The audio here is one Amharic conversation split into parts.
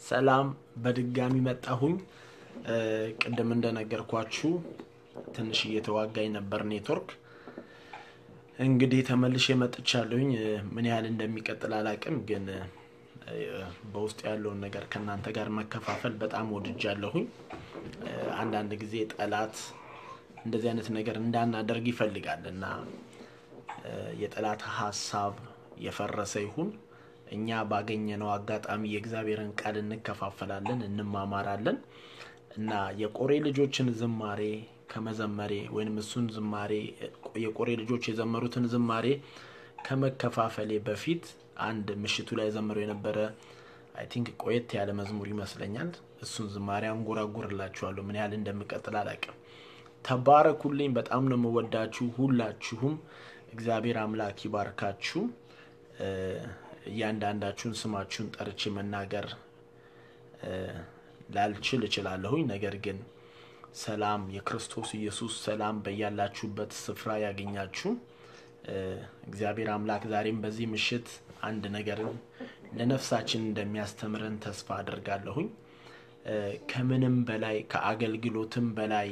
ሰላም በድጋሚ መጣሁኝ። ቅድም እንደነገርኳችሁ ትንሽ እየተዋጋኝ ነበር ኔትወርክ። እንግዲህ ተመልሼ መጥቻለሁኝ። ምን ያህል እንደሚቀጥል አላቅም፣ ግን በውስጥ ያለውን ነገር ከእናንተ ጋር መከፋፈል በጣም ወድጃለሁኝ። አንዳንድ ጊዜ ጠላት እንደዚህ አይነት ነገር እንዳናደርግ ይፈልጋል እና የጠላት ሀሳብ የፈረሰ ይሁን እኛ ባገኘነው አጋጣሚ የእግዚአብሔርን ቃል እንከፋፈላለን፣ እንማማራለን እና የቆሬ ልጆችን ዝማሬ ከመዘመሬ ወይም እሱን ዝማሬ የቆሬ ልጆች የዘመሩትን ዝማሬ ከመከፋፈሌ በፊት አንድ ምሽቱ ላይ ዘምረው የነበረ አይ ቲንክ ቆየት ያለ መዝሙር ይመስለኛል። እሱን ዝማሬ አንጎራጉርላችኋለሁ። ምን ያህል እንደምቀጥል አላውቅም። ተባረኩልኝ። በጣም ነው የምወዳችሁ ሁላችሁም። እግዚአብሔር አምላክ ይባርካችሁ። እያንዳንዳችሁን ስማችሁን ጠርቼ መናገር ላልችል እችላለሁኝ። ነገር ግን ሰላም የክርስቶስ ኢየሱስ ሰላም በያላችሁበት ስፍራ ያገኛችሁ። እግዚአብሔር አምላክ ዛሬም በዚህ ምሽት አንድ ነገርን ለነፍሳችን እንደሚያስተምረን ተስፋ አድርጋለሁኝ። ከምንም በላይ ከአገልግሎትም በላይ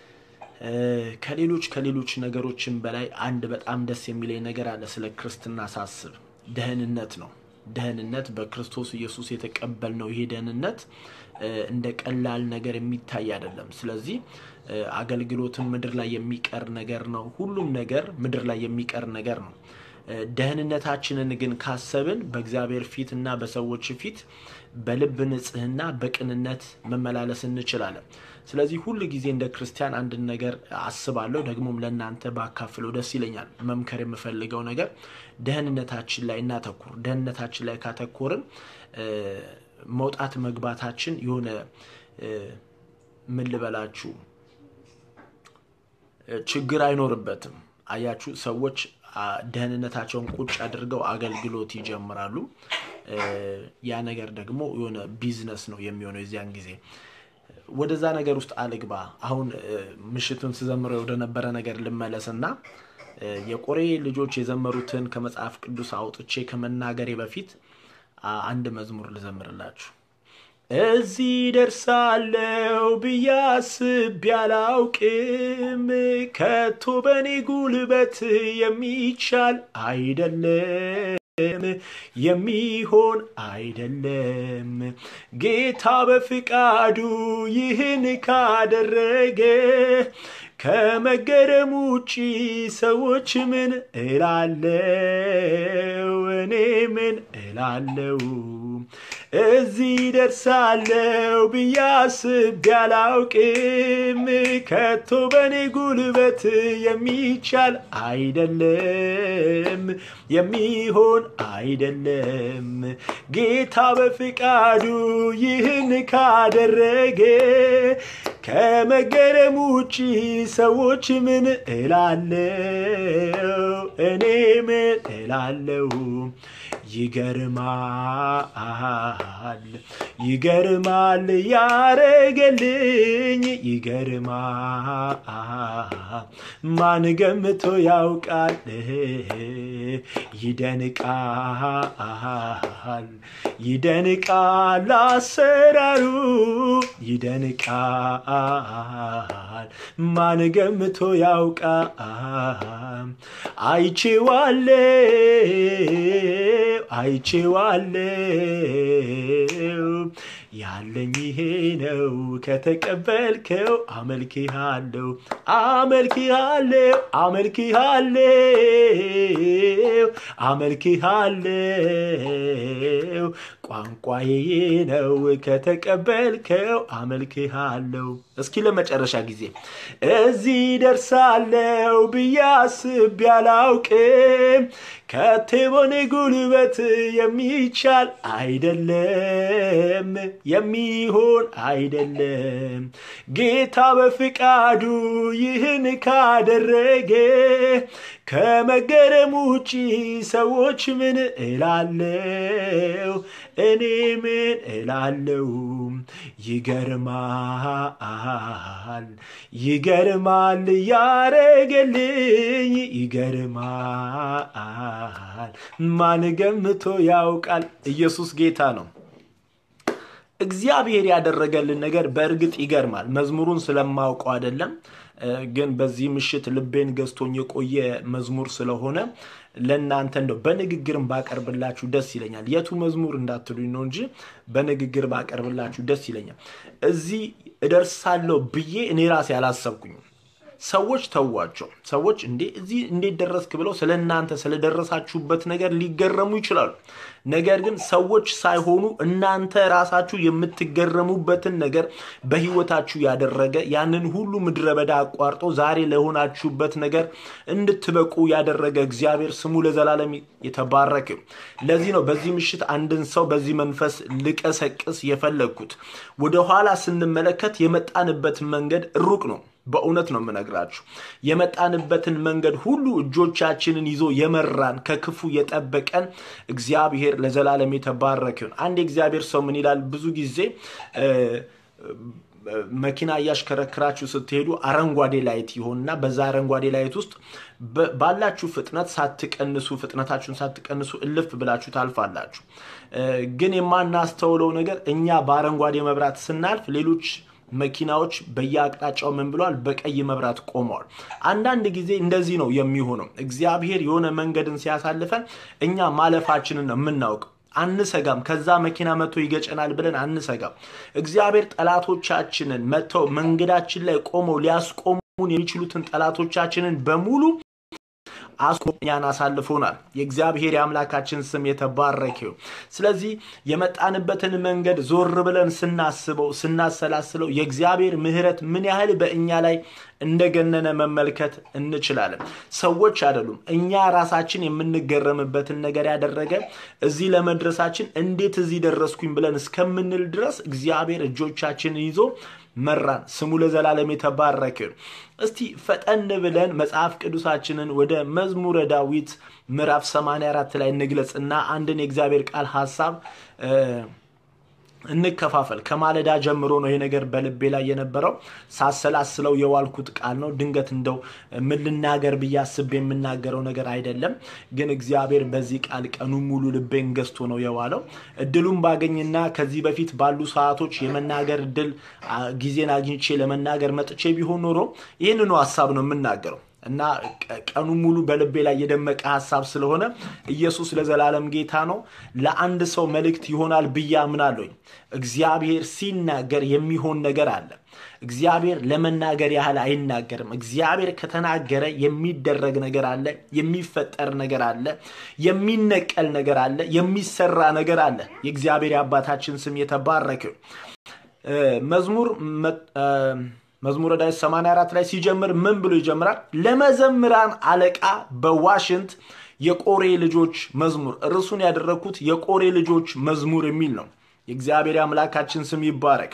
ከሌሎች ከሌሎች ነገሮችም በላይ አንድ በጣም ደስ የሚለኝ ነገር አለ። ስለ ክርስትና ሳስብ ደህንነት ነው። ደህንነት በክርስቶስ ኢየሱስ የተቀበልነው ይሄ ደህንነት እንደ ቀላል ነገር የሚታይ አይደለም። ስለዚህ አገልግሎትን ምድር ላይ የሚቀር ነገር ነው። ሁሉም ነገር ምድር ላይ የሚቀር ነገር ነው። ደህንነታችንን ግን ካሰብን በእግዚአብሔር ፊት እና በሰዎች ፊት በልብ ንጽህና በቅንነት መመላለስ እንችላለን። ስለዚህ ሁል ጊዜ እንደ ክርስቲያን አንድን ነገር አስባለሁ፣ ደግሞም ለእናንተ ባካፍለው ደስ ይለኛል። መምከር የምፈልገው ነገር ደህንነታችን ላይ እናተኩር። ደህንነታችን ላይ ካተኮርን መውጣት መግባታችን የሆነ ምን ልበላችሁ ችግር አይኖርበትም። አያችሁ ሰዎች ደህንነታቸውን ቁጭ አድርገው አገልግሎት ይጀምራሉ። ያ ነገር ደግሞ የሆነ ቢዝነስ ነው የሚሆነው የዚያን ጊዜ ወደዛ ነገር ውስጥ አልግባ። አሁን ምሽቱን ስዘምረው ወደነበረ ነገር ልመለስና የቆሬ ልጆች የዘመሩትን ከመጽሐፍ ቅዱስ አውጥቼ ከመናገሬ በፊት አንድ መዝሙር ልዘምርላችሁ። እዚህ ደርሳለው ብዬ አስቤ አላውቅም፣ ከቶ በኔ ጉልበት የሚቻል አይደለም የሚሆን አይደለም። ጌታ በፍቃዱ ይህን ካደረገ ከመገረም ውጪ ሰዎች ምን እላለው? እኔ ምን እላለው? እዚህ ደርሳለው ብዬ አስቤ አላውቅም፣ ከቶ በኔ ጉልበት የሚቻል አይደለም የሚሆን አይደለም። ጌታ በፍቃዱ ይህን ካደረገ ከመገረም ውጪ ሰዎች ምን እላለው? እኔ ምን እላለው? ይገርማል ይገርማል ያረገልኝ ይገርማል ማን ገምቶ ያውቃል ይደንቃል ይደንቃል አሰራሩ ይደንቃል ማን ገምቶ ያውቃል አይቼዋለው አይቼዋለው ያለኝ ይሄ ነው ከተቀበልከው አመልክሃለሁ አመልክሃለሁ አመልክሃለሁ አመልክሃለሁ ቋንቋዬ ነው ከተቀበልከው አመልክሃለሁ። እስኪ ለመጨረሻ ጊዜ እዚህ ደርሳለው ብዬ አስቤ አላውቅም ከቴ በኔ ጉልበት የሚቻል አይደለም የሚሆን አይደለም። ጌታ በፍቃዱ ይህን ካደረገ ከመገረም ውጪ ሰዎች ምን እላለው? እኔ ምን እላለው? ይገርማል ይገርማል ያረገልኝ ይገርማል ማን ገምቶ ያውቃል? ኢየሱስ ጌታ ነው። እግዚአብሔር ያደረገልን ነገር በእርግጥ ይገርማል። መዝሙሩን ስለማውቀው አይደለም፣ ግን በዚህ ምሽት ልቤን ገዝቶኝ የቆየ መዝሙር ስለሆነ ለእናንተ እንደው በንግግርም ባቀርብላችሁ ደስ ይለኛል። የቱ መዝሙር እንዳትሉኝ ነው እንጂ በንግግር ባቀርብላችሁ ደስ ይለኛል። እዚህ እደርሳለሁ ብዬ እኔ ራሴ አላሰብኩኝም። ሰዎች ተዋቸው። ሰዎች እንዴ እዚህ እንዴት ደረስክ ብለው ስለ እናንተ ስለደረሳችሁበት ነገር ሊገረሙ ይችላሉ። ነገር ግን ሰዎች ሳይሆኑ እናንተ ራሳችሁ የምትገረሙበትን ነገር በህይወታችሁ ያደረገ ያንን ሁሉ ምድረ በዳ አቋርጦ ዛሬ ለሆናችሁበት ነገር እንድትበቁ ያደረገ እግዚአብሔር ስሙ ለዘላለም የተባረከ። ለዚህ ነው በዚህ ምሽት አንድን ሰው በዚህ መንፈስ ልቀሰቅስ የፈለግኩት። ወደኋላ ስንመለከት የመጣንበት መንገድ ሩቅ ነው። በእውነት ነው የምነግራችሁ። የመጣንበትን መንገድ ሁሉ እጆቻችንን ይዞ የመራን ከክፉ የጠበቀን እግዚአብሔር ለዘላለም የተባረከ ይሁን። አንድ የእግዚአብሔር ሰው ምን ይላል? ብዙ ጊዜ መኪና እያሽከረክራችሁ ስትሄዱ አረንጓዴ ላይት ይሆንና በዛ አረንጓዴ ላይት ውስጥ ባላችሁ ፍጥነት ሳትቀንሱ ፍጥነታችሁን ሳትቀንሱ እልፍ ብላችሁ ታልፋላችሁ። ግን የማናስተውለው ነገር እኛ በአረንጓዴ መብራት ስናልፍ ሌሎች መኪናዎች በየአቅጣጫው ምን ብለዋል? በቀይ መብራት ቆመዋል። አንዳንድ ጊዜ እንደዚህ ነው የሚሆነው። እግዚአብሔር የሆነ መንገድን ሲያሳልፈን እኛ ማለፋችንን ነው የምናውቀው። አንሰጋም። ከዛ መኪና መጥቶ ይገጨናል ብለን አንሰጋም። እግዚአብሔር ጠላቶቻችንን መጥተው መንገዳችን ላይ ቆመው ሊያስቆሙን የሚችሉትን ጠላቶቻችንን በሙሉ አስቆኛን አሳልፎናል። የእግዚአብሔር የአምላካችን ስም የተባረከ ይሁን። ስለዚህ የመጣንበትን መንገድ ዞር ብለን ስናስበው ስናሰላስለው የእግዚአብሔር ምሕረት ምን ያህል በእኛ ላይ እንደገነነ መመልከት እንችላለን። ሰዎች አይደሉም፣ እኛ ራሳችን የምንገረምበትን ነገር ያደረገ እዚህ ለመድረሳችን እንዴት እዚህ ደረስኩኝ ብለን እስከምንል ድረስ እግዚአብሔር እጆቻችንን ይዞ መራን። ስሙ ለዘላለም የተባረከ ይሁን። እስቲ ፈጠን ብለን መጽሐፍ ቅዱሳችንን ወደ መዝሙረ ዳዊት ምዕራፍ 84 ላይ እንግለጽና አንድን የእግዚአብሔር ቃል ሀሳብ እንከፋፈል። ከማለዳ ጀምሮ ነው ይሄ ነገር በልቤ ላይ የነበረው። ሳሰላስለው የዋልኩት ቃል ነው። ድንገት እንደው ምን ልናገር ብዬ አስቤ የምናገረው ነገር አይደለም። ግን እግዚአብሔር በዚህ ቃል ቀኑ ሙሉ ልቤን ገዝቶ ነው የዋለው። እድሉን ባገኝና ከዚህ በፊት ባሉ ሰዓቶች የመናገር እድል ጊዜን አግኝቼ ለመናገር መጥቼ ቢሆን ኖሮ ይህንኑ ሀሳብ ነው የምናገረው እና ቀኑ ሙሉ በልቤ ላይ የደመቀ ሀሳብ ስለሆነ ኢየሱስ ለዘላለም ጌታ ነው። ለአንድ ሰው መልእክት ይሆናል ብዬ አምናለሁኝ። እግዚአብሔር ሲናገር የሚሆን ነገር አለ። እግዚአብሔር ለመናገር ያህል አይናገርም። እግዚአብሔር ከተናገረ የሚደረግ ነገር አለ፣ የሚፈጠር ነገር አለ፣ የሚነቀል ነገር አለ፣ የሚሰራ ነገር አለ። የእግዚአብሔር የአባታችን ስም የተባረከ መዝሙር መዝሙረ ዳዊት 84 ላይ ሲጀምር ምን ብሎ ይጀምራል? ለመዘምራን አለቃ በዋሽንት የቆሬ ልጆች መዝሙር። ርዕሱን ያደረግኩት የቆሬ ልጆች መዝሙር የሚል ነው። የእግዚአብሔር አምላካችን ስም ይባረክ።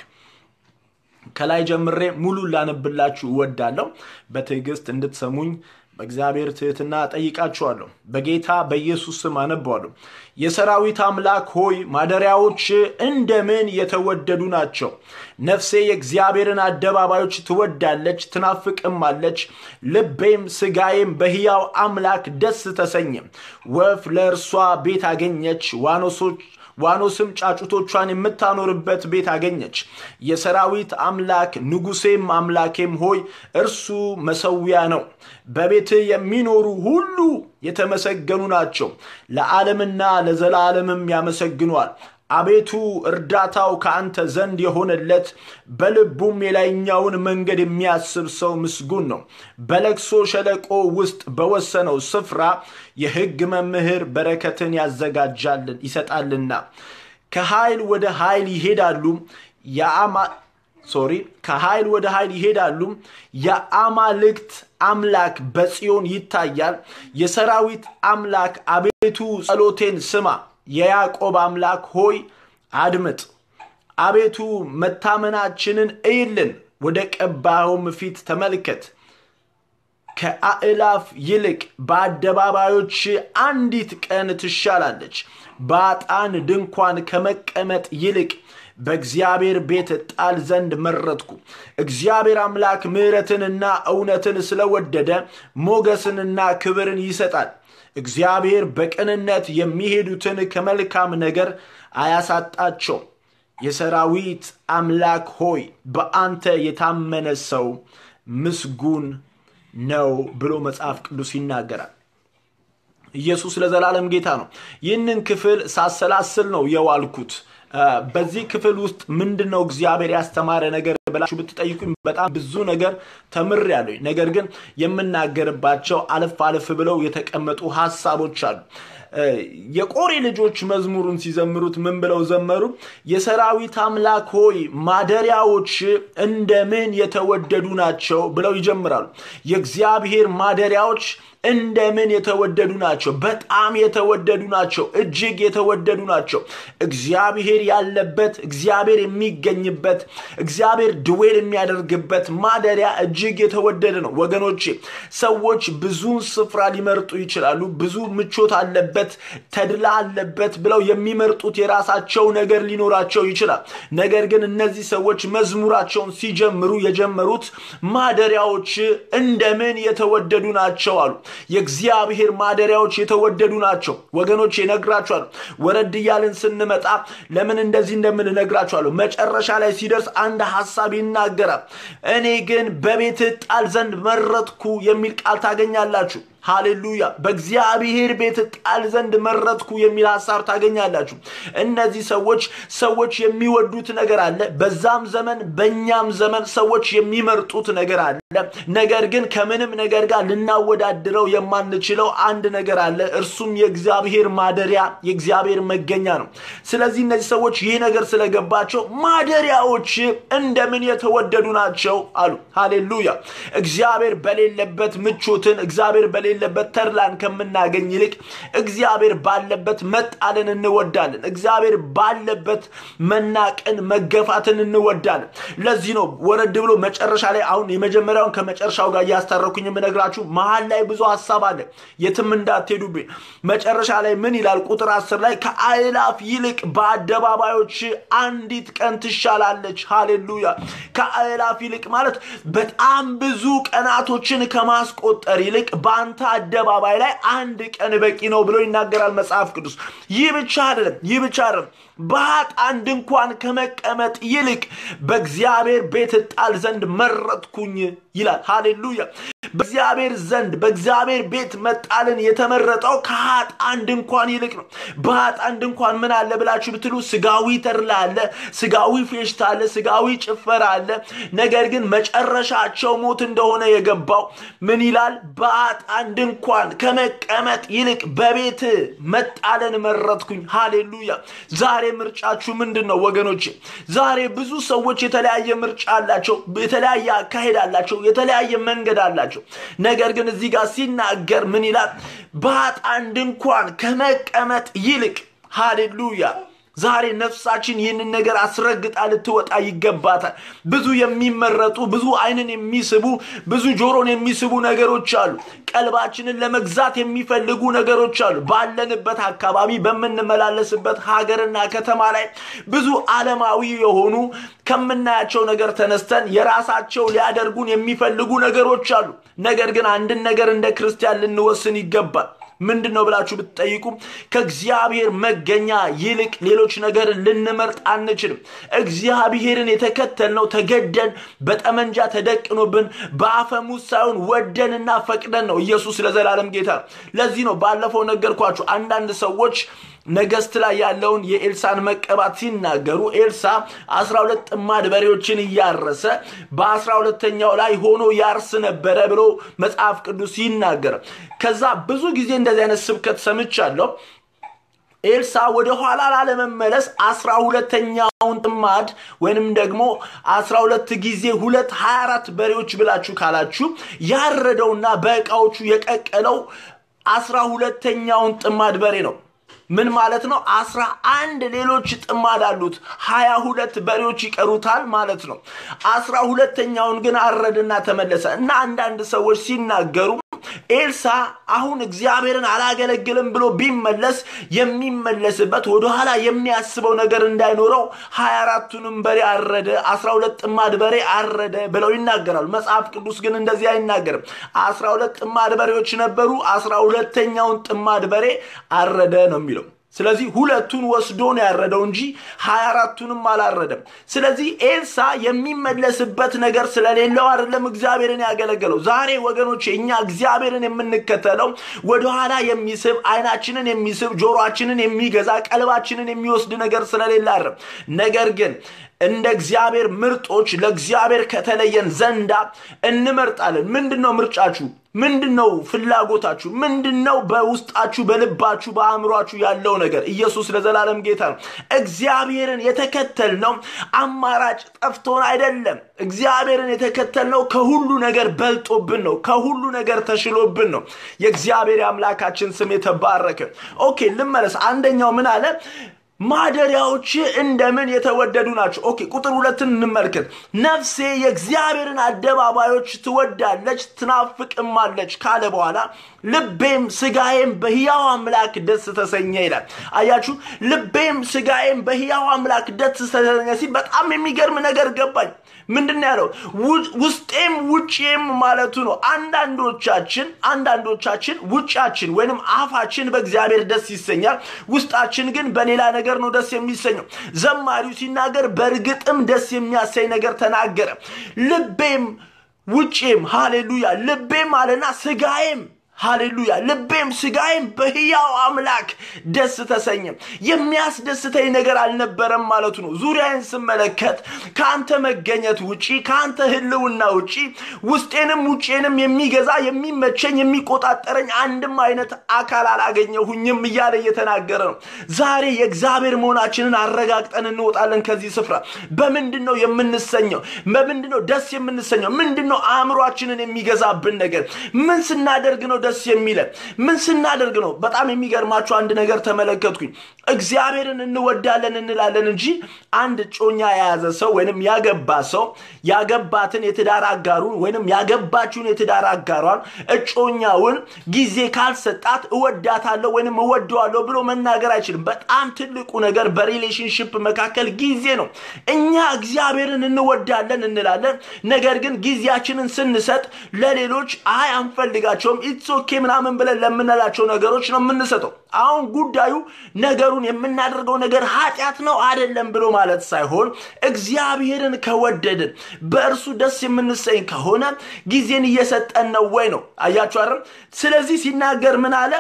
ከላይ ጀምሬ ሙሉ ላነብላችሁ እወዳለሁ። በትዕግስት እንድትሰሙኝ በእግዚአብሔር ትህትና ጠይቃችኋለሁ። በጌታ በኢየሱስ ስም አነባዋለሁ። የሰራዊት አምላክ ሆይ ማደሪያዎች እንደምን የተወደዱ ናቸው። ነፍሴ የእግዚአብሔርን አደባባዮች ትወዳለች ትናፍቅማለች። ልቤም ስጋዬም በሕያው አምላክ ደስ ተሰኘ። ወፍ ለእርሷ ቤት አገኘች፣ ዋኖሶች ዋኖስም ጫጩቶቿን የምታኖርበት ቤት አገኘች። የሰራዊት አምላክ ንጉሴም አምላኬም ሆይ እርሱ መሰዊያ ነው። በቤት የሚኖሩ ሁሉ የተመሰገኑ ናቸው፣ ለዓለምና ለዘላለምም ያመሰግኗል። አቤቱ እርዳታው ከአንተ ዘንድ የሆነለት በልቡም የላይኛውን መንገድ የሚያስብ ሰው ምስጉን ነው። በለቅሶ ሸለቆ ውስጥ በወሰነው ስፍራ የሕግ መምህር በረከትን ያዘጋጃልን ይሰጣልና ከኃይል ወደ ኃይል ይሄዳሉ የአማ ሶሪ ከኃይል ወደ ኃይል ይሄዳሉ። የአማልክት አምላክ በጽዮን ይታያል። የሰራዊት አምላክ አቤቱ ጸሎቴን ስማ። የያዕቆብ አምላክ ሆይ አድምጥ። አቤቱ መታመናችንን እይልን፣ ወደ ቀባኸውም ፊት ተመልከት። ከአእላፍ ይልቅ በአደባባዮች አንዲት ቀን ትሻላለች። በአጣን ድንኳን ከመቀመጥ ይልቅ በእግዚአብሔር ቤት ጣል ዘንድ መረጥኩ። እግዚአብሔር አምላክ ምሕረትንና እውነትን ስለወደደ ሞገስንና ክብርን ይሰጣል። እግዚአብሔር በቅንነት የሚሄዱትን ከመልካም ነገር አያሳጣቸው። የሰራዊት አምላክ ሆይ በአንተ የታመነ ሰው ምስጉን ነው ብሎ መጽሐፍ ቅዱስ ይናገራል። ኢየሱስ ለዘላለም ጌታ ነው። ይህንን ክፍል ሳሰላስል ነው የዋልኩት። በዚህ ክፍል ውስጥ ምንድን ነው እግዚአብሔር ያስተማረ ነገር ብላችሁ ብትጠይቁኝ በጣም ብዙ ነገር ተምሬያለሁ። ነገር ግን የምናገርባቸው አለፍ አለፍ ብለው የተቀመጡ ሀሳቦች አሉ። የቆሬ ልጆች መዝሙሩን ሲዘምሩት ምን ብለው ዘመሩ? የሰራዊት አምላክ ሆይ ማደሪያዎች እንደምን የተወደዱ ናቸው ብለው ይጀምራሉ። የእግዚአብሔር ማደሪያዎች እንደምን የተወደዱ ናቸው። በጣም የተወደዱ ናቸው። እጅግ የተወደዱ ናቸው። እግዚአብሔር ያለበት፣ እግዚአብሔር የሚገኝበት፣ እግዚአብሔር ድዌል የሚያደርግበት ማደሪያ እጅግ የተወደደ ነው። ወገኖቼ ሰዎች ብዙን ስፍራ ሊመርጡ ይችላሉ። ብዙ ምቾት አለበት፣ ተድላ አለበት ብለው የሚመርጡት የራሳቸው ነገር ሊኖራቸው ይችላል። ነገር ግን እነዚህ ሰዎች መዝሙራቸውን ሲጀምሩ የጀመሩት ማደሪያዎች እንደምን የተወደዱ ናቸው አሉ። የእግዚአብሔር ማደሪያዎች የተወደዱ ናቸው። ወገኖች ይነግራችኋለሁ። ወረድ እያልን ስንመጣ ለምን እንደዚህ እንደምን እነግራችኋለሁ። መጨረሻ ላይ ሲደርስ አንድ ሀሳብ ይናገራል። እኔ ግን በቤት ጣል ዘንድ መረጥኩ የሚል ቃል ታገኛላችሁ። ሃሌሉያ በእግዚአብሔር ቤት ጣል ዘንድ መረጥኩ የሚል ሀሳብ ታገኛላችሁ እነዚህ ሰዎች ሰዎች የሚወዱት ነገር አለ በዛም ዘመን በእኛም ዘመን ሰዎች የሚመርጡት ነገር አለ ነገር ግን ከምንም ነገር ጋር ልናወዳድረው የማንችለው አንድ ነገር አለ እርሱም የእግዚአብሔር ማደሪያ የእግዚአብሔር መገኛ ነው ስለዚህ እነዚህ ሰዎች ይህ ነገር ስለገባቸው ማደሪያዎች እንደምን የተወደዱ ናቸው አሉ ሃሌሉያ እግዚአብሔር በሌለበት ምቾትን እግዚአብሔር በሌለበት ተድላን ከምናገኝ ይልቅ እግዚአብሔር ባለበት መጣልን እንወዳለን እግዚአብሔር ባለበት መናቅን መገፋትን እንወዳለን ለዚህ ነው ወረድ ብሎ መጨረሻ ላይ አሁን የመጀመሪያውን ከመጨረሻው ጋር እያስታረኩኝ የምነግራችሁ መሀል ላይ ብዙ ሀሳብ አለ የትም እንዳትሄዱብኝ መጨረሻ ላይ ምን ይላል ቁጥር አስር ላይ ከአእላፍ ይልቅ በአደባባዮች አንዲት ቀን ትሻላለች ሃሌሉያ ከአእላፍ ይልቅ ማለት በጣም ብዙ ቀናቶችን ከማስቆጠር ይልቅ በአንተ አደባባይ ላይ አንድ ቀን በቂ ነው ብሎ ይናገራል መጽሐፍ ቅዱስ ይህ ብቻ አይደለም ይህ ብቻ አይደለም በኃጥአን ድንኳን ከመቀመጥ ይልቅ በእግዚአብሔር ቤት ጣል ዘንድ መረጥኩኝ ይላል ሃሌሉያ በእግዚአብሔር ዘንድ በእግዚአብሔር ቤት መጣልን የተመረጠው ከኃጥአን ድንኳን ይልቅ ነው በኃጥአን ድንኳን ምን አለ ብላችሁ ብትሉ ስጋዊ ተድላ አለ ስጋዊ ፌሽታ አለ ስጋዊ ጭፈራ አለ ነገር ግን መጨረሻቸው ሞት እንደሆነ የገባው ምን ይላል በኃጥአን ድንኳን ከመቀመጥ ይልቅ በቤት መጣልን መረጥኩኝ ሃሌሉያ ዛሬ ምርጫችሁ ምንድን ነው ወገኖች ዛሬ ብዙ ሰዎች የተለያየ ምርጫ አላቸው የተለያየ አካሄድ አላቸው የተለያየ መንገድ አላቸው ነገር ግን እዚህ ጋር ሲናገር ምን ይላል በኃጥአን ድንኳን ከመቀመጥ ይልቅ ሃሌሉያ ዛሬ ነፍሳችን ይህንን ነገር አስረግጣ ልትወጣ ይገባታል ብዙ የሚመረጡ ብዙ አይንን የሚስቡ ብዙ ጆሮን የሚስቡ ነገሮች አሉ ቀልባችንን ለመግዛት የሚፈልጉ ነገሮች አሉ ባለንበት አካባቢ በምንመላለስበት ሀገርና ከተማ ላይ ብዙ አለማዊ የሆኑ ከምናያቸው ነገር ተነስተን የራሳቸው ሊያደርጉን የሚፈልጉ ነገሮች አሉ ነገር ግን አንድን ነገር እንደ ክርስቲያን ልንወስን ይገባል ምንድን ነው ብላችሁ ብትጠይቁ ከእግዚአብሔር መገኛ ይልቅ ሌሎች ነገር ልንመርጥ አንችልም እግዚአብሔርን የተከተልነው ተገደን በጠመንጃ ተደቅኖብን በአፈሙዝ ሳይሆን ወደንና ፈቅደን ነው ኢየሱስ ለዘላለም ጌታ ለዚህ ነው ባለፈው ነገርኳችሁ አንዳንድ ሰዎች ነገስት ላይ ያለውን የኤልሳን መቀባት ሲናገሩ ኤልሳ አስራ ሁለት ጥማድ በሬዎችን እያረሰ በአስራ ሁለተኛው ላይ ሆኖ ያርስ ነበረ ብሎ መጽሐፍ ቅዱስ ይናገር ከዛ ብዙ ጊዜ እንደዚህ አይነት ስብከት ሰምቻለሁ ኤልሳ ወደ ኋላ ላለመመለስ አስራ ሁለተኛውን ጥማድ ወይንም ደግሞ አስራ ሁለት ጊዜ ሁለት ሀያ አራት በሬዎች ብላችሁ ካላችሁ ያረደውና በእቃዎቹ የቀቀለው አስራ ሁለተኛውን ጥማድ በሬ ነው ምን ማለት ነው አስራ አንድ ሌሎች ጥማድ አሉት ሀያ ሁለት በሬዎች ይቀሩታል ማለት ነው አስራ ሁለተኛውን ግን አረድና ተመለሰ እና አንዳንድ ሰዎች ሲናገሩ ኤልሳ አሁን እግዚአብሔርን አላገለግልም ብሎ ቢመለስ የሚመለስበት ወደኋላ የሚያስበው ነገር እንዳይኖረው ሀያ አራቱንም በሬ አረደ አስራ ሁለት ጥማድ በሬ አረደ ብለው ይናገራሉ መጽሐፍ ቅዱስ ግን እንደዚህ አይናገርም አስራ ሁለት ጥማድ በሬዎች ነበሩ አስራ ሁለተኛውን ጥማድ በሬ አረደ ነው የሚለው ስለዚህ ሁለቱን ወስዶ ነው ያረደው እንጂ ሀያ አራቱንም አላረደም። ስለዚህ ኤልሳ የሚመለስበት ነገር ስለሌለው አይደለም እግዚአብሔርን ያገለገለው። ዛሬ ወገኖች እኛ እግዚአብሔርን የምንከተለው ወደኋላ የሚስብ አይናችንን የሚስብ ጆሮአችንን የሚገዛ ቀልባችንን የሚወስድ ነገር ስለሌለ አይደለም። ነገር ግን እንደ እግዚአብሔር ምርጦች ለእግዚአብሔር ከተለየን ዘንዳ እንመርጣለን። ምንድን ነው ምርጫችሁ? ምንድን ነው ፍላጎታችሁ? ምንድን ነው በውስጣችሁ በልባችሁ በአእምሯችሁ ያለው ነገር? ኢየሱስ ለዘላለም ጌታ ነው። እግዚአብሔርን የተከተልነው አማራጭ ጠፍቶን አይደለም። እግዚአብሔርን የተከተልነው ከሁሉ ነገር በልጦብን ነው። ከሁሉ ነገር ተሽሎብን ነው። የእግዚአብሔር አምላካችን ስም የተባረከ። ኦኬ ልመለስ። አንደኛው ምን አለ? ማደሪያዎች እንደምን የተወደዱ ናቸው። ኦኬ ቁጥር ሁለትን እንመልከት። ነፍሴ የእግዚአብሔርን አደባባዮች ትወዳለች ትናፍቅማለች ካለ በኋላ ልቤም ስጋዬም በሕያው አምላክ ደስ ተሰኘ ይላል። አያችሁ፣ ልቤም ስጋዬም በሕያው አምላክ ደስ ተሰኘ ሲል በጣም የሚገርም ነገር ገባኝ። ምንድን ነው ያለው? ውስጤም ውጭም ማለቱ ነው። አንዳንዶቻችን አንዳንዶቻችን ውጫችን ወይንም አፋችን በእግዚአብሔር ደስ ይሰኛል፣ ውስጣችን ግን በሌላ ነገር ነው ደስ የሚሰኘው። ዘማሪው ሲናገር በእርግጥም ደስ የሚያሰኝ ነገር ተናገረ። ልቤም ውጭም፣ ሃሌሉያ፣ ልቤም አለና ስጋዬም ሃሌሉያ ልቤም ስጋዬም በሕያው አምላክ ደስ ተሰኘ። የሚያስደስተኝ ነገር አልነበረም ማለቱ ነው። ዙሪያዬን ስመለከት ከአንተ መገኘት ውጪ ከአንተ ህልውና ውጪ ውስጤንም ውጬንም የሚገዛ የሚመቸኝ የሚቆጣጠረኝ አንድም አይነት አካል አላገኘሁኝም እያለ እየተናገረ ነው። ዛሬ የእግዚአብሔር መሆናችንን አረጋግጠን እንወጣለን ከዚህ ስፍራ። በምንድን ነው የምንሰኘው? በምንድን ነው ደስ የምንሰኘው? ምንድን ነው አእምሯችንን የሚገዛብን ነገር? ምን ስናደርግ ነው ደስ የሚለን ምን ስናደርግ ነው? በጣም የሚገርማችሁ አንድ ነገር ተመለከትኩኝ። እግዚአብሔርን እንወዳለን እንላለን እንጂ አንድ እጮኛ የያዘ ሰው ወይንም ያገባ ሰው ያገባትን የትዳር አጋሩን ወይንም ያገባችውን የትዳር አጋሯን እጮኛውን ጊዜ ካልሰጣት እወዳታለሁ ወይንም እወደዋለሁ ብሎ መናገር አይችልም። በጣም ትልቁ ነገር በሪሌሽንሽፕ መካከል ጊዜ ነው። እኛ እግዚአብሔርን እንወዳለን እንላለን፣ ነገር ግን ጊዜያችንን ስንሰጥ ለሌሎች አይ አንፈልጋቸውም ኢትስ ኦኬ ምናምን ብለን ለምንላቸው ነገሮች ነው የምንሰጠው። አሁን ጉዳዩ ነገሩን የምናደርገው ነገር ኃጢአት ነው አይደለም ብሎ ማለት ሳይሆን እግዚአብሔርን ከወደድን በእርሱ ደስ የምንሰኝ ከሆነ ጊዜን እየሰጠን ነው ወይ ነው። አያችሁ አይደል? ስለዚህ ሲናገር ምን አለ?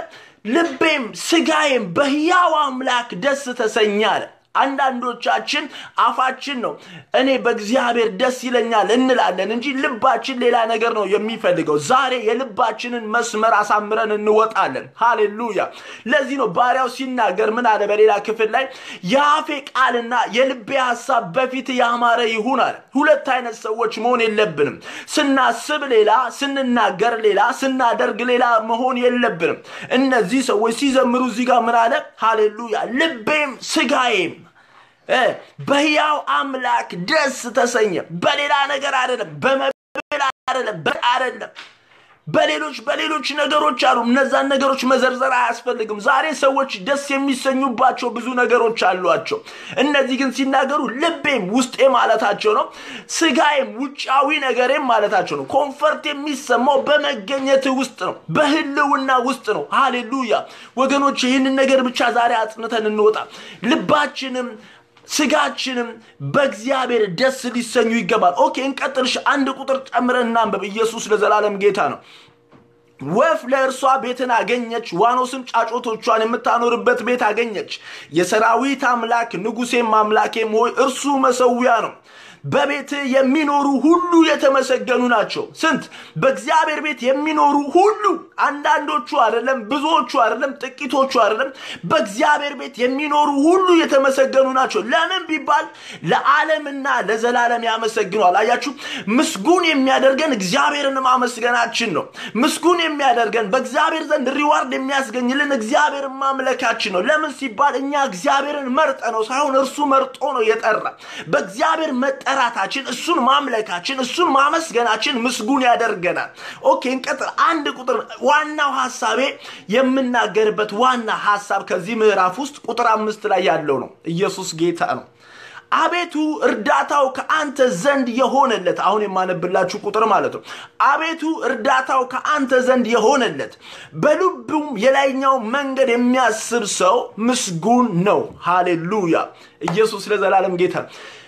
ልቤም ስጋዬም በሕያው አምላክ ደስ ተሰኘ አለ። አንዳንዶቻችን አፋችን ነው እኔ በእግዚአብሔር ደስ ይለኛል እንላለን እንጂ ልባችን ሌላ ነገር ነው የሚፈልገው። ዛሬ የልባችንን መስመር አሳምረን እንወጣለን። ሃሌሉያ። ለዚህ ነው ባሪያው ሲናገር ምን አለ? በሌላ ክፍል ላይ የአፌ ቃልና የልቤ ሀሳብ በፊት ያማረ ይሁን አለ። ሁለት አይነት ሰዎች መሆን የለብንም። ስናስብ ሌላ፣ ስንናገር ሌላ፣ ስናደርግ ሌላ መሆን የለብንም። እነዚህ ሰዎች ሲዘምሩ እዚህ ጋር ምን አለ? ሃሌሉያ ልቤም ስጋዬም በሕያው አምላክ ደስ ተሰኘ። በሌላ ነገር አይደለም፣ በመብል አይደለም፣ አይደለም በሌሎች በሌሎች ነገሮች አሉ። እነዛን ነገሮች መዘርዘር አያስፈልግም። ዛሬ ሰዎች ደስ የሚሰኙባቸው ብዙ ነገሮች አሏቸው። እነዚህ ግን ሲናገሩ ልቤም ውስጤ ማለታቸው ነው፣ ስጋዬም ውጫዊ ነገሬም ማለታቸው ነው። ኮንፈርት የሚሰማው በመገኘት ውስጥ ነው፣ በህልውና ውስጥ ነው። ሃሌሉያ ወገኖች፣ ይህንን ነገር ብቻ ዛሬ አጽንተን እንወጣ። ልባችንም ስጋችንም በእግዚአብሔር ደስ ሊሰኙ ይገባል። ኦኬ እንቀጥልሽ። አንድ ቁጥር ጨምረን እናንበብ። ኢየሱስ ለዘላለም ጌታ ነው። ወፍ ለእርሷ ቤትን አገኘች፣ ዋኖስም ጫጮቶቿን የምታኖርበት ቤት አገኘች። የሰራዊት አምላክ ንጉሴም አምላኬም ሆይ እርሱ መሰዊያ ነው። በቤት የሚኖሩ ሁሉ የተመሰገኑ ናቸው። ስንት በእግዚአብሔር ቤት የሚኖሩ ሁሉ፣ አንዳንዶቹ አይደለም፣ ብዙዎቹ አይደለም፣ ጥቂቶቹ አይደለም። በእግዚአብሔር ቤት የሚኖሩ ሁሉ የተመሰገኑ ናቸው። ለምን ቢባል ለዓለምና ለዘላለም ያመሰግኗል። አያችሁ፣ ምስጉን የሚያደርገን እግዚአብሔርን ማመስገናችን ነው። ምስጉን የሚያደርገን በእግዚአብሔር ዘንድ ሪዋርድ የሚያስገኝልን እግዚአብሔርን ማምለካችን ነው። ለምን ሲባል እኛ እግዚአብሔርን መርጠ ነው ሳይሆን እርሱ መርጦ ነው የጠራ በእግዚአብሔር መጠ መጠራታችን እሱን ማምለካችን እሱን ማመስገናችን ምስጉን ያደርገናል። ኦኬ እንቀጥል። አንድ ቁጥር ዋናው ሀሳቤ የምናገርበት ዋና ሀሳብ ከዚህ ምዕራፍ ውስጥ ቁጥር አምስት ላይ ያለው ነው። ኢየሱስ ጌታ ነው። አቤቱ እርዳታው ከአንተ ዘንድ የሆነለት አሁን የማነብላችሁ ቁጥር ማለት ነው። አቤቱ እርዳታው ከአንተ ዘንድ የሆነለት በልቡም የላይኛው መንገድ የሚያስብ ሰው ምስጉን ነው። ሃሌሉያ! ኢየሱስ ለዘላለም ጌታ።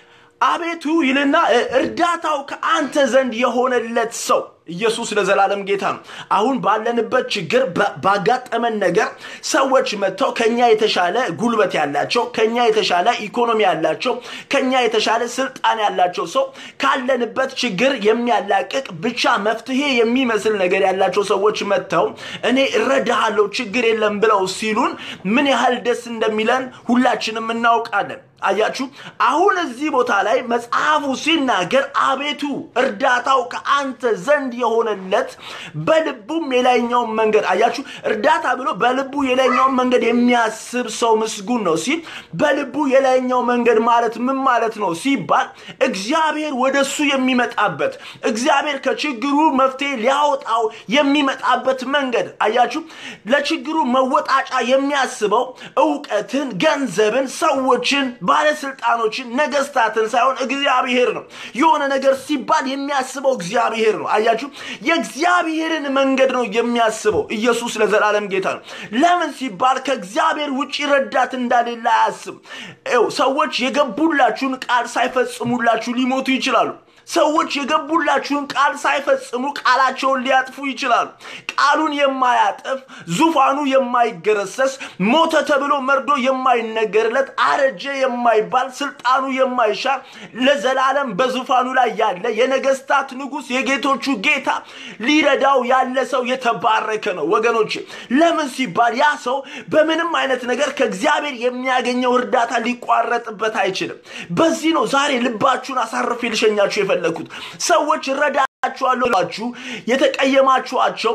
አቤቱ ይልና እርዳታው ከአንተ ዘንድ የሆነለት ሰው ኢየሱስ ለዘላለም ጌታ ነው። አሁን ባለንበት ችግር ባጋጠመን ነገር ሰዎች መጥተው ከኛ የተሻለ ጉልበት ያላቸው፣ ከኛ የተሻለ ኢኮኖሚ ያላቸው፣ ከኛ የተሻለ ስልጣን ያላቸው ሰው ካለንበት ችግር የሚያላቅቅ ብቻ መፍትሄ የሚመስል ነገር ያላቸው ሰዎች መጥተው እኔ እረዳሃለሁ ችግር የለም ብለው ሲሉን ምን ያህል ደስ እንደሚለን ሁላችንም እናውቃለን። አያችሁ፣ አሁን እዚህ ቦታ ላይ መጽሐፉ ሲናገር አቤቱ እርዳታው ከአንተ ዘንድ የሆነለት በልቡም የላይኛውን መንገድ አያችሁ፣ እርዳታ ብሎ በልቡ የላይኛውን መንገድ የሚያስብ ሰው ምስጉን ነው ሲል በልቡ የላይኛው መንገድ ማለት ምን ማለት ነው ሲባል እግዚአብሔር ወደ እሱ የሚመጣበት እግዚአብሔር ከችግሩ መፍትሄ ሊያወጣው የሚመጣበት መንገድ አያችሁ፣ ለችግሩ መወጣጫ የሚያስበው እውቀትን፣ ገንዘብን፣ ሰዎችን ባለስልጣኖችን ነገስታትን ሳይሆን እግዚአብሔር ነው። የሆነ ነገር ሲባል የሚያስበው እግዚአብሔር ነው። አያችሁ፣ የእግዚአብሔርን መንገድ ነው የሚያስበው። ኢየሱስ ለዘላለም ጌታ ነው። ለምን ሲባል ከእግዚአብሔር ውጭ ረዳት እንዳሌለ አያስብ። ሰዎች የገቡላችሁን ቃል ሳይፈጽሙላችሁ ሊሞቱ ይችላሉ። ሰዎች የገቡላችሁን ቃል ሳይፈጽሙ ቃላቸውን ሊያጥፉ ይችላሉ። ቃሉን የማያጥፍ ዙፋኑ የማይገረሰስ ሞተ ተብሎ መርዶ የማይነገርለት አረጀ የማይባል ስልጣኑ የማይሻር ለዘላለም በዙፋኑ ላይ ያለ የነገስታት ንጉሥ የጌቶቹ ጌታ ሊረዳው ያለ ሰው የተባረከ ነው ወገኖች። ለምን ሲባል ያ ሰው በምንም አይነት ነገር ከእግዚአብሔር የሚያገኘው እርዳታ ሊቋረጥበት አይችልም። በዚህ ነው ዛሬ ልባችሁን አሳርፌ ልሸኛችሁ የፈለግኩት። ሰዎች እረዳችኋለሁ ብላችሁ የተቀየማችኋቸው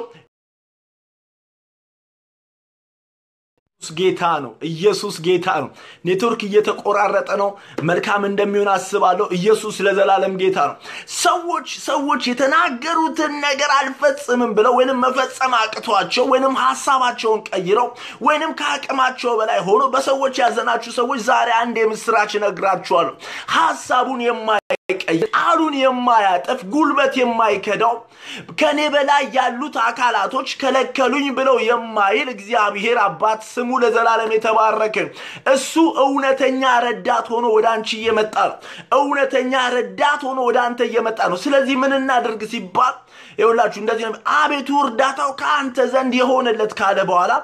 ጌታ ነው። ኢየሱስ ጌታ ነው። ኔትወርክ እየተቆራረጠ ነው። መልካም እንደሚሆን አስባለሁ። ኢየሱስ ለዘላለም ጌታ ነው። ሰዎች ሰዎች የተናገሩትን ነገር አልፈጽምም ብለው ወይንም መፈጸም አቅቷቸው ወይንም ሀሳባቸውን ቀይረው ወይንም ከአቅማቸው በላይ ሆኖ በሰዎች ያዘናችሁ ሰዎች ዛሬ አንድ የምስራች እነግራችኋለሁ። ሀሳቡን የማይቀይር ቃሉን የማያጠፍ ጉልበት የማይከዳው ከኔ በላይ ያሉት አካላቶች ከለከሉኝ ብለው የማይል እግዚአብሔር አባት ስሙ ለዘላለም የተባረከ እሱ እውነተኛ ረዳት ሆኖ ወደ አንቺ እየመጣ ነው። እውነተኛ ረዳት ሆኖ ወደ አንተ እየመጣ ነው። ስለዚህ ምን እናድርግ ሲባል ይኸውላችሁ እንደዚህ ነው። አቤቱ እርዳታው ከአንተ ዘንድ የሆነለት ካለ በኋላ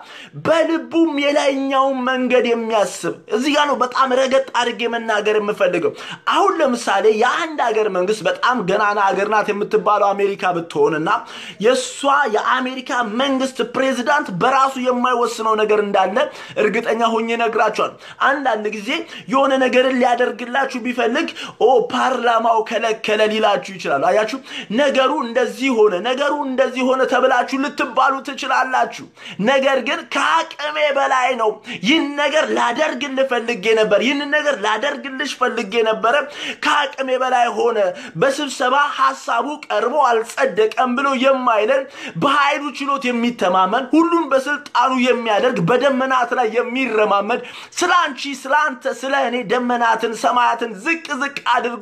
በልቡም የላይኛውን መንገድ የሚያስብ እዚህ ጋር ነው በጣም ረገጥ አድርጌ መናገር የምፈልገው። አሁን ለምሳሌ የአንድ ሀገር መንግስት በጣም ገናና ሀገር ናት የምትባለው አሜሪካ ብትሆንና የእሷ የአሜሪካ መንግስት ፕሬዚዳንት በራሱ የማይወስነው ነገር እንዳለ እርግጠኛ ሆኜ ነግራቸዋል። አንዳንድ ጊዜ የሆነ ነገርን ሊያደርግላችሁ ቢፈልግ ኦ ፓርላማው ከለከለ ሊላችሁ ይችላሉ። አያችሁ ነገሩ እንደዚህ ሆነ፣ ነገሩ እንደዚህ ሆነ ተብላችሁ ልትባሉ ትችላላችሁ። ነገር ግን ከአቅሜ በላይ ነው። ይህን ነገር ላደርግልህ ፈልጌ ነበር፣ ይህን ነገር ላደርግልሽ ፈልጌ ነበረ፣ ከአቅሜ በላይ ሆነ፣ በስብሰባ ሀሳቡ ቀርቦ አልጸደቀም ብሎ የማይለን በኃይሉ ችሎት የሚተማመን ሁሉን በስልጣኑ የሚያደርግ በደመናት ላይ የሚረማመድ ስለ አንቺ ስለ አንተ ስለ እኔ ደመናትን ሰማያትን ዝቅ ዝቅ አድርጎ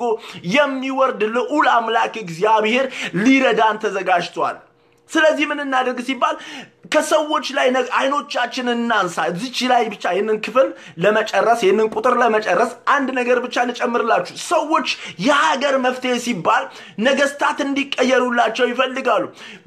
የሚወርድ ልዑል አምላክ እግዚአብሔር ሊረዳን ተዘጋጅቷል። ስለዚህ ምን እናደርግ ሲባል ከሰዎች ላይ አይኖቻችን እናንሳ። እዚች ላይ ብቻ ይህንን ክፍል ለመጨረስ ይህንን ቁጥር ለመጨረስ አንድ ነገር ብቻ ልጨምርላችሁ። ሰዎች የሀገር መፍትሄ ሲባል ነገስታት እንዲቀየሩላቸው ይፈልጋሉ።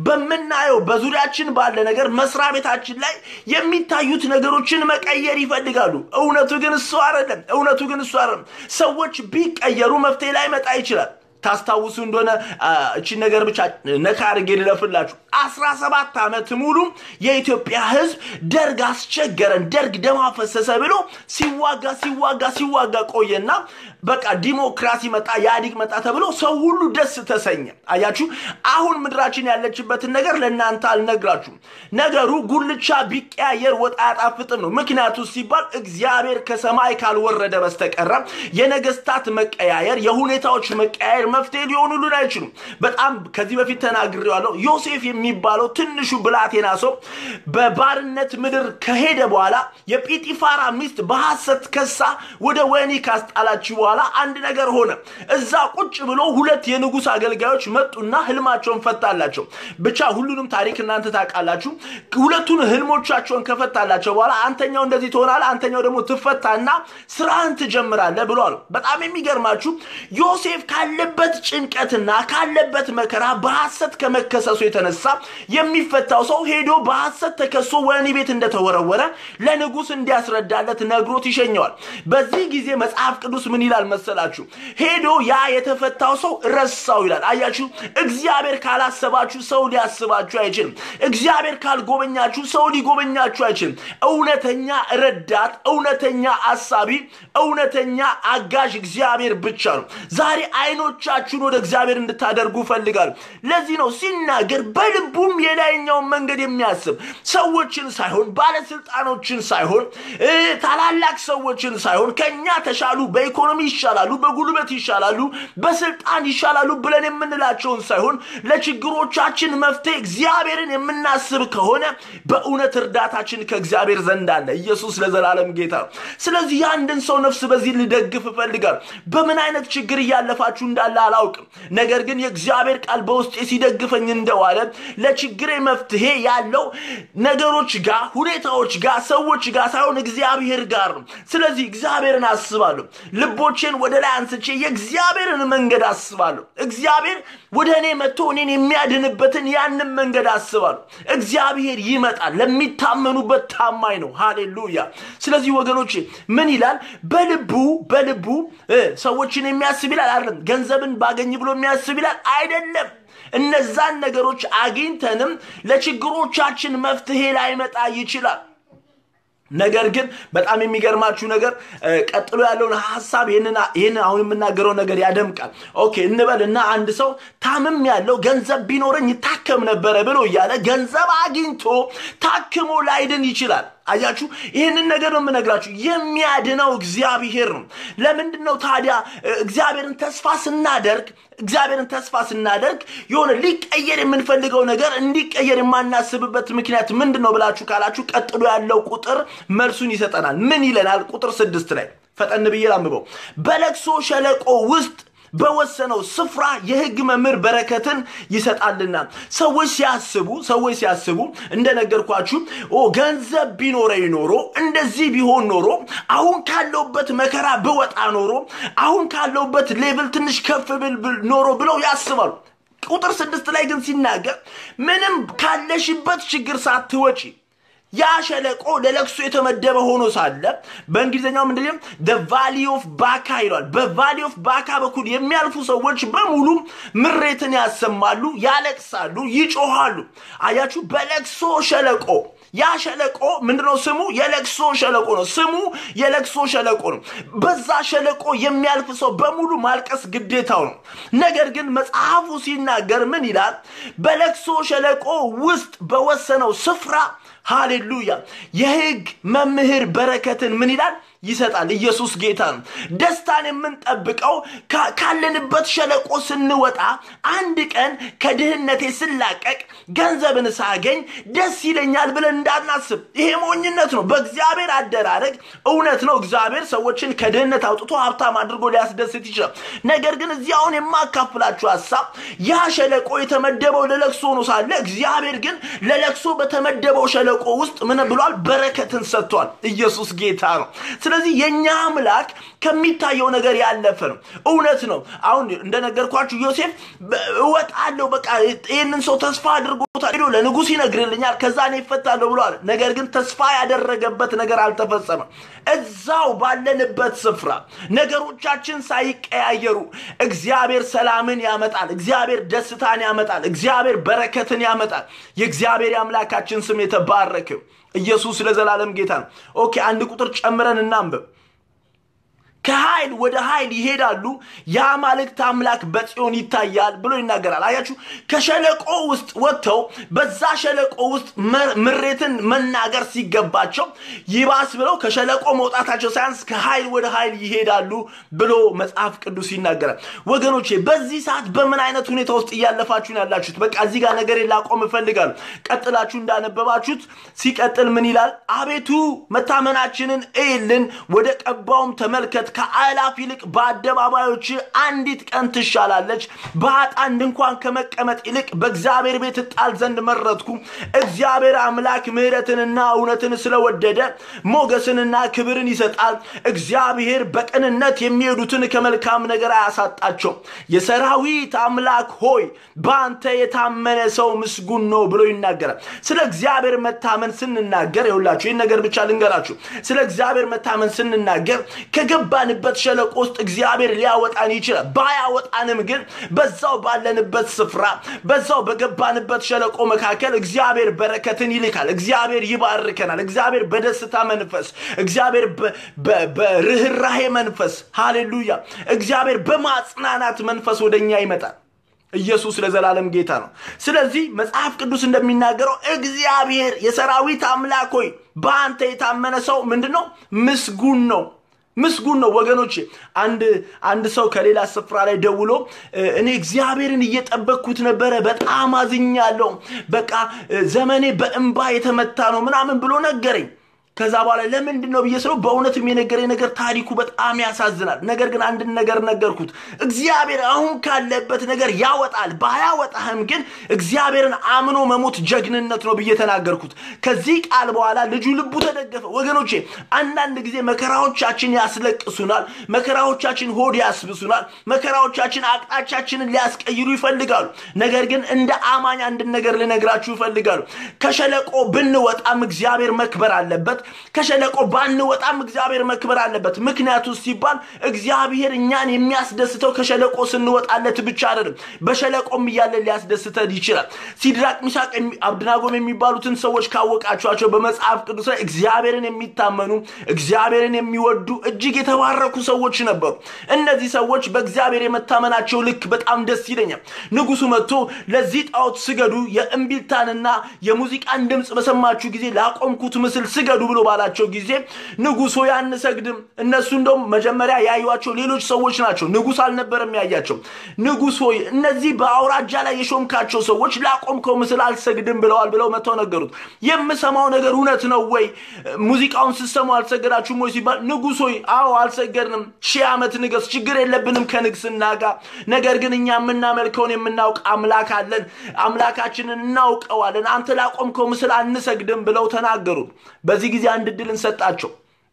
በምናየው በዙሪያችን ባለ ነገር መስሪያ ቤታችን ላይ የሚታዩት ነገሮችን መቀየር ይፈልጋሉ። እውነቱ ግን እሱ አይደለም። እውነቱ ግን እሱ አይደለም። ሰዎች ቢቀየሩ መፍትሄ ላይ መጣ ይችላል። ታስታውሱ እንደሆነ እቺን ነገር ብቻ ነካ አድርጌ ልለፍላችሁ። አስራ ሰባት ዓመት ሙሉ የኢትዮጵያ ሕዝብ ደርግ አስቸገረን፣ ደርግ ደም አፈሰሰ ብሎ ሲዋጋ ሲዋጋ ሲዋጋ ቆየና በቃ ዲሞክራሲ መጣ፣ ኢህአዴግ መጣ ተብሎ ሰው ሁሉ ደስ ተሰኘ። አያችሁ፣ አሁን ምድራችን ያለችበትን ነገር ለእናንተ አልነግራችሁም። ነገሩ ጉልቻ ቢቀያየር ወጥ አያጣፍጥም ነው። ምክንያቱ ሲባል እግዚአብሔር ከሰማይ ካልወረደ በስተቀረ የነገስታት መቀያየር፣ የሁኔታዎች መቀያየር መፍትሄ ሊሆኑልን አይችሉም። በጣም ከዚህ በፊት ተናግሬዋለሁ። ዮሴፍ የሚባለው ትንሹ ብላቴና ሰው በባርነት ምድር ከሄደ በኋላ የጲጢፋራ ሚስት በሐሰት ከሳ ወደ ወህኒ ካስጣላችሁ በኋላ በኋላ አንድ ነገር ሆነ። እዛ ቁጭ ብሎ ሁለት የንጉሥ አገልጋዮች መጡና ህልማቸውን ፈታላቸው። ብቻ ሁሉንም ታሪክ እናንተ ታውቃላችሁ። ሁለቱን ህልሞቻቸውን ከፈታላቸው በኋላ አንተኛው እንደዚህ ትሆናለህ፣ አንተኛው ደግሞ ትፈታና ስራህን ትጀምራለህ ብሎ አሉ። በጣም የሚገርማችሁ ዮሴፍ ካለበት ጭንቀትና ካለበት መከራ በሐሰት ከመከሰሱ የተነሳ የሚፈታው ሰው ሄዶ በሐሰት ተከሶ ወህኒ ቤት እንደተወረወረ ለንጉሥ እንዲያስረዳለት ነግሮት ይሸኘዋል። በዚህ ጊዜ መጽሐፍ ቅዱስ ምን ይላል መሰላችሁ? ሄዶ ያ የተፈታው ሰው ረሳው ይላል። አያችሁ፣ እግዚአብሔር ካላሰባችሁ ሰው ሊያስባችሁ አይችልም። እግዚአብሔር ካልጎበኛችሁ ሰው ሊጎበኛችሁ አይችልም። እውነተኛ ረዳት፣ እውነተኛ አሳቢ፣ እውነተኛ አጋዥ እግዚአብሔር ብቻ ነው። ዛሬ አይኖቻችሁን ወደ እግዚአብሔር እንድታደርጉ እፈልጋለሁ። ለዚህ ነው ሲናገር በልቡም የላይኛውን መንገድ የሚያስብ ሰዎችን ሳይሆን ባለስልጣኖችን ሳይሆን እ ታላላቅ ሰዎችን ሳይሆን ከኛ ተሻሉ፣ በኢኮኖሚ ይሻላሉ፣ በጉልበት ይሻላሉ፣ በስልጣን ይሻላሉ ብለን የምንላቸውን ሳይሆን ለችግሮቻችን መፍትሄ እግዚአብሔርን የምናስብ ከሆነ በእውነት እርዳታችን ከእግዚአብሔር ዘንድ አለ። ኢየሱስ ለዘላለም ጌታ ነው። ስለዚህ የአንድን ሰው ነፍስ በዚህ ልደግፍ እፈልጋለሁ። በምን አይነት ችግር እያለፋችሁ እንዳለ አላውቅም። ነገር ግን የእግዚአብሔር ቃል በውስጤ ሲደግፈኝ እንደዋለ ለችግሬ መፍትሄ ያለው ነገሮች ጋር፣ ሁኔታዎች ጋር፣ ሰዎች ጋር ሳይሆን እግዚአብሔር ጋር ነው። ስለዚህ እግዚአብሔርን አስባለሁ። ልቦቼን ወደ ላይ አንስቼ የእግዚአብሔርን መንገድ አስባለሁ። እግዚአብሔር ወደ እኔ መጥቶ እኔን የሚያድንበትን ያንን መንገድ አስባለሁ። እግዚአብሔር ይመጣል። ለሚታመኑበት ታማኝ ነው። ሃሌሉያ። ስለዚህ ወገኖቼ ምን ይላል? በልቡ በልቡ እ ሰዎችን የሚያስብ ይላል አይደለም። ገንዘብን ባገኝ ብሎ የሚያስብ ይላል አይደለም። እነዛን ነገሮች አግኝተንም ለችግሮቻችን መፍትሄ ላይመጣ ይችላል። ነገር ግን በጣም የሚገርማችሁ ነገር ቀጥሎ ያለውን ሀሳብ ይህንን አሁን የምናገረው ነገር ያደምቃል። ኦኬ እንበል እና አንድ ሰው ታምም ያለው ገንዘብ ቢኖረኝ ይታከም ነበረ ብሎ እያለ ገንዘብ አግኝቶ ታክሞ ላይድን ይችላል። አያችሁ፣ ይህንን ነገር ነው የምነግራችሁ። የሚያድነው እግዚአብሔር ነው። ለምንድን ነው ታዲያ እግዚአብሔርን ተስፋ ስናደርግ እግዚአብሔርን ተስፋ ስናደርግ የሆነ ሊቀየር የምንፈልገው ነገር እንዲቀየር የማናስብበት ምክንያት ምንድን ነው ብላችሁ ካላችሁ ቀጥሎ ያለው ቁጥር መልሱን ይሰጠናል። ምን ይለናል? ቁጥር ስድስት ላይ ፈጠን ብዬ ላንብበው። በለቅሶ ሸለቆ ውስጥ በወሰነው ስፍራ የሕግ መምህር በረከትን ይሰጣልና። ሰዎች ሲያስቡ ሰዎች ሲያስቡ እንደነገርኳችሁ ኦ ገንዘብ ቢኖረኝ ኖሮ እንደዚህ ቢሆን ኖሮ አሁን ካለውበት መከራ ብወጣ ኖሮ አሁን ካለውበት ሌቭል ትንሽ ከፍ ብል ኖሮ ብለው ያስባሉ። ቁጥር ስድስት ላይ ግን ሲናገር ምንም ካለሽበት ችግር ሳትወጪ ያ ሸለቆ ለለቅሶ የተመደበ ሆኖ ሳለ በእንግሊዝኛው ምንድነው ደ ቫሊ ኦፍ ባካ ይሏል። በቫሊ ኦፍ ባካ በኩል የሚያልፉ ሰዎች በሙሉ ምሬትን ያሰማሉ፣ ያለቅሳሉ፣ ይጮሃሉ። አያችሁ፣ በለቅሶ ሸለቆ ያ ሸለቆ ምንድነው ስሙ? የለቅሶ ሸለቆ ነው። ስሙ የለቅሶ ሸለቆ ነው። በዛ ሸለቆ የሚያልፍ ሰው በሙሉ ማልቀስ ግዴታው ነው። ነገር ግን መጽሐፉ ሲናገር ምን ይላል? በለቅሶ ሸለቆ ውስጥ በወሰነው ስፍራ ሃሌሉያ የሕግ መምህር በረከትን ምን ይላል ይሰጣል። ኢየሱስ ጌታ ነው። ደስታን የምንጠብቀው ካለንበት ሸለቆ ስንወጣ፣ አንድ ቀን ከድህነቴ ስላቀቅ ገንዘብን ሳገኝ ደስ ይለኛል ብለን እንዳናስብ። ይሄ ሞኝነት ነው። በእግዚአብሔር አደራረግ እውነት ነው። እግዚአብሔር ሰዎችን ከድህነት አውጥቶ ሀብታም አድርጎ ሊያስደስት ይችላል። ነገር ግን እዚህ አሁን የማካፍላችሁ ሀሳብ ያ ሸለቆ የተመደበው ለለቅሶ ነው ሳለ እግዚአብሔር ግን ለለቅሶ በተመደበው ሸለቆ ውስጥ ምን ብሏል? በረከትን ሰጥቷል። ኢየሱስ ጌታ ነው። ስለዚህ የእኛ አምላክ ከሚታየው ነገር ያለፈ ነው። እውነት ነው። አሁን እንደነገርኳችሁ ዮሴፍ እወጣለሁ፣ በቃ ይህንን ሰው ተስፋ አድርጎታል፣ ሄዶ ለንጉሥ ይነግርልኛል፣ ከዛ እኔ ይፈታለሁ ብለዋል። ነገር ግን ተስፋ ያደረገበት ነገር አልተፈጸመም። እዛው ባለንበት ስፍራ ነገሮቻችን ሳይቀያየሩ እግዚአብሔር ሰላምን ያመጣል። እግዚአብሔር ደስታን ያመጣል። እግዚአብሔር በረከትን ያመጣል። የእግዚአብሔር የአምላካችን ስም የተባረከ ኢየሱስ ለዘላለም ጌታ ነው። ኦኬ አንድ ቁጥር ጨምረን እናንብብ። ከኃይል ወደ ኃይል ይሄዳሉ፣ የአማልክት አምላክ በጽዮን ይታያል ብሎ ይናገራል። አያችሁ፣ ከሸለቆ ውስጥ ወጥተው በዛ ሸለቆ ውስጥ ምሬትን መናገር ሲገባቸው ይባስ ብለው ከሸለቆ መውጣታቸው ሳያንስ ከኃይል ወደ ኃይል ይሄዳሉ ብሎ መጽሐፍ ቅዱስ ይናገራል። ወገኖቼ በዚህ ሰዓት በምን አይነት ሁኔታ ውስጥ እያለፋችሁ ነው ያላችሁት? በቃ እዚህ ጋር ነገር ላቆም እፈልጋለሁ። ቀጥላችሁ እንዳነበባችሁት ሲቀጥል ምን ይላል? አቤቱ መታመናችንን እይልን፣ ወደ ቀባውም ተመልከት ከአእላፍ ይልቅ በአደባባዮች አንዲት ቀን ትሻላለች። በኃጥአን ድንኳን ከመቀመጥ ይልቅ በእግዚአብሔር ቤት እጣል ዘንድ መረጥኩ። እግዚአብሔር አምላክ ምሕረትንና እውነትን ስለወደደ ሞገስንና ክብርን ይሰጣል። እግዚአብሔር በቅንነት የሚሄዱትን ከመልካም ነገር አያሳጣቸው። የሰራዊት አምላክ ሆይ በአንተ የታመነ ሰው ምስጉን ነው ብሎ ይናገራል። ስለ እግዚአብሔር መታመን ስንናገር ይሁላችሁ ይህን ነገር ብቻ ልንገራችሁ። ስለ እግዚአብሔር መታመን ስንናገር ከገባንበት ሸለቆ ውስጥ እግዚአብሔር ሊያወጣን ይችላል። ባያወጣንም ግን በዛው ባለንበት ስፍራ በዛው በገባንበት ሸለቆ መካከል እግዚአብሔር በረከትን ይልካል። እግዚአብሔር ይባርከናል። እግዚአብሔር በደስታ መንፈስ፣ እግዚአብሔር በርኅራሄ መንፈስ፣ ሃሌሉያ፣ እግዚአብሔር በማጽናናት መንፈስ ወደኛ ይመጣል። ኢየሱስ ለዘላለም ጌታ ነው። ስለዚህ መጽሐፍ ቅዱስ እንደሚናገረው እግዚአብሔር የሰራዊት አምላክ ሆይ በአንተ የታመነ ሰው ምንድን ነው? ምስጉን ነው። ምስጉን ነው ወገኖቼ። አንድ አንድ ሰው ከሌላ ስፍራ ላይ ደውሎ እኔ እግዚአብሔርን እየጠበቅኩት ነበረ፣ በጣም አዝኛለሁ፣ በቃ ዘመኔ በእንባ የተመታ ነው ምናምን ብሎ ነገረኝ። ከዛ በኋላ ለምንድን ነው ብዬ ስለው በእውነትም የነገረኝ ነገር ታሪኩ በጣም ያሳዝናል። ነገር ግን አንድን ነገር ነገርኩት። እግዚአብሔር አሁን ካለበት ነገር ያወጣል። ባያወጣህም ግን እግዚአብሔርን አምኖ መሞት ጀግንነት ነው ብዬ ተናገርኩት። ከዚህ ቃል በኋላ ልጁ ልቡ ተደገፈ። ወገኖቼ አንዳንድ ጊዜ መከራዎቻችን ያስለቅሱናል። መከራዎቻችን ሆድ ያስብሱናል። መከራዎቻችን አቅጣጫችንን ሊያስቀይሩ ይፈልጋሉ። ነገር ግን እንደ አማኝ አንድን ነገር ልነግራችሁ ይፈልጋሉ። ከሸለቆ ብንወጣም እግዚአብሔር መክበር አለበት። ከሸለቆ ባንወጣም እግዚአብሔር መክበር አለበት። ምክንያቱ ሲባል እግዚአብሔር እኛን የሚያስደስተው ከሸለቆ ስንወጣለት ብቻ አይደለም፣ በሸለቆም እያለን ሊያስደስተን ይችላል። ሲድራቅ ሚሳቅ አብድናጎም የሚባሉትን ሰዎች ካወቃችኋቸው በመጽሐፍ ቅዱስ ላይ እግዚአብሔርን የሚታመኑ እግዚአብሔርን የሚወዱ እጅግ የተባረኩ ሰዎች ነበሩ። እነዚህ ሰዎች በእግዚአብሔር የመታመናቸው ልክ በጣም ደስ ይለኛል። ንጉሱ መጥቶ ለዚህ ጣዖት ስገዱ፣ የእምቢልታንና የሙዚቃን ድምፅ በሰማችሁ ጊዜ ላቆምኩት ምስል ስገዱ ብሎ ባላቸው ጊዜ ንጉሶ አንሰግድም። እነሱ እንደውም መጀመሪያ ያዩቸው ሌሎች ሰዎች ናቸው። ንጉስ አልነበረም ያያቸው። ንጉስ ሆይ እነዚህ በአውራጃ ላይ የሾምካቸው ሰዎች ላቆምከው ምስል አልሰግድም ብለዋል ብለው መጥተው ነገሩት። የምሰማው ነገር እውነት ነው ወይ? ሙዚቃውን ስትሰሙ አልሰገዳችሁም ወይ ሲባል ንጉስ ሆይ አዎ አልሰገድንም፣ ሺህ ዓመት ንገስ፣ ችግር የለብንም ከንግስና ጋር። ነገር ግን እኛ የምናመልከውን የምናውቅ አምላክ አለን፣ አምላካችንን እናውቀዋለን። አንተ ላቆምከው ምስል አንሰግድም ብለው ተናገሩ። በዚህ ጊዜ አንድ እድል እንሰጣቸው።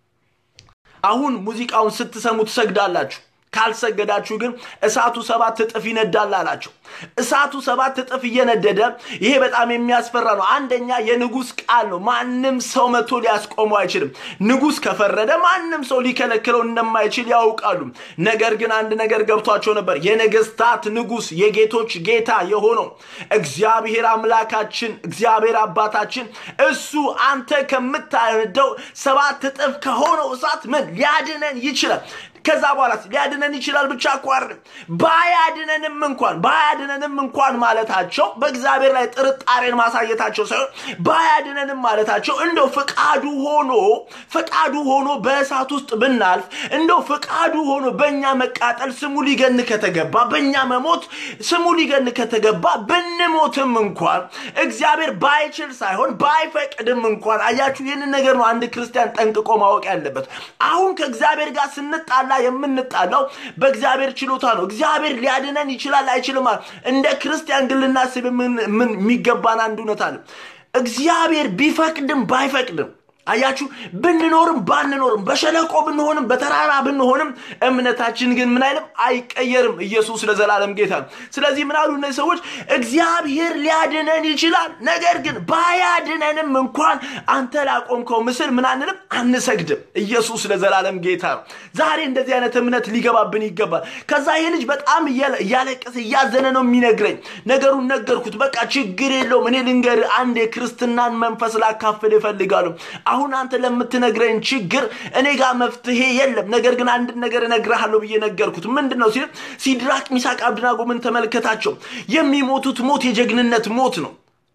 አሁን ሙዚቃውን ስትሰሙ ትሰግዳላችሁ፣ ካልሰገዳችሁ ግን እሳቱ ሰባት እጥፍ ይነዳል አላቸው። እሳቱ ሰባት እጥፍ እየነደደ ይሄ በጣም የሚያስፈራ ነው። አንደኛ የንጉስ ቃል ነው። ማንም ሰው መጥቶ ሊያስቆመው አይችልም። ንጉስ ከፈረደ ማንም ሰው ሊከለክለው እንደማይችል ያውቃሉ። ነገር ግን አንድ ነገር ገብቷቸው ነበር። የነገስታት ንጉስ የጌቶች ጌታ የሆነው እግዚአብሔር አምላካችን እግዚአብሔር አባታችን እሱ አንተ ከምታነደው ሰባት እጥፍ ከሆነው እሳት ምን ሊያድነን ይችላል። ከዛ በኋላ ሊያድነን ይችላል ብቻ እኮ አይደለም፣ ባያድነንም እንኳን ባያድነንም እንኳን ማለታቸው በእግዚአብሔር ላይ ጥርጣሬን ማሳየታቸው ሳይሆን ባያድነንም ማለታቸው እንደው ፍቃዱ ሆኖ ፍቃዱ ሆኖ በእሳት ውስጥ ብናልፍ እንደው ፍቃዱ ሆኖ በእኛ መቃጠል ስሙ ሊገን ከተገባ በእኛ መሞት ስሙ ሊገን ከተገባ ብንሞትም እንኳን እግዚአብሔር ባይችል ሳይሆን ባይፈቅድም እንኳን አያችሁ፣ ይህንን ነገር ነው አንድ ክርስቲያን ጠንቅቆ ማወቅ ያለበት። አሁን ከእግዚአብሔር ጋር ስንጣላ የምንጣላው በእግዚአብሔር ችሎታ ነው። እግዚአብሔር ሊያድነን ይችላል አይችልም። እንደ ክርስቲያን ግን ልናስብ የሚገባን አንድ እውነት አለ። እግዚአብሔር ቢፈቅድም ባይፈቅድም አያችሁ ብንኖርም ባንኖርም በሸለቆ ብንሆንም በተራራ ብንሆንም እምነታችን ግን ምን አይልም አይቀየርም። ኢየሱስ ለዘላለም ጌታ ነው። ስለዚህ ምን አሉ እነዚህ ሰዎች? እግዚአብሔር ሊያድነን ይችላል፣ ነገር ግን ባያድነንም እንኳን አንተ ላቆምከው ምስል ምን አንልም አንሰግድም። ኢየሱስ ለዘላለም ጌታ ነው። ዛሬ እንደዚህ አይነት እምነት ሊገባብን ይገባል። ከዛ ይህ ልጅ በጣም እያለቀሰ እያዘነ ነው የሚነግረኝ። ነገሩን ነገርኩት። በቃ ችግር የለውም እኔ ልንገር አንድ የክርስትናን መንፈስ ላካፍል ይፈልጋሉ አሁን አንተ ለምትነግረኝ ችግር እኔ ጋር መፍትሄ የለም። ነገር ግን አንድ ነገር እነግርሃለሁ ብዬ ነገርኩት። ምንድን ነው ሲል ሲድራቅ ሚሳቅ አብድናጎምን ተመልከታቸው። የሚሞቱት ሞት የጀግንነት ሞት ነው።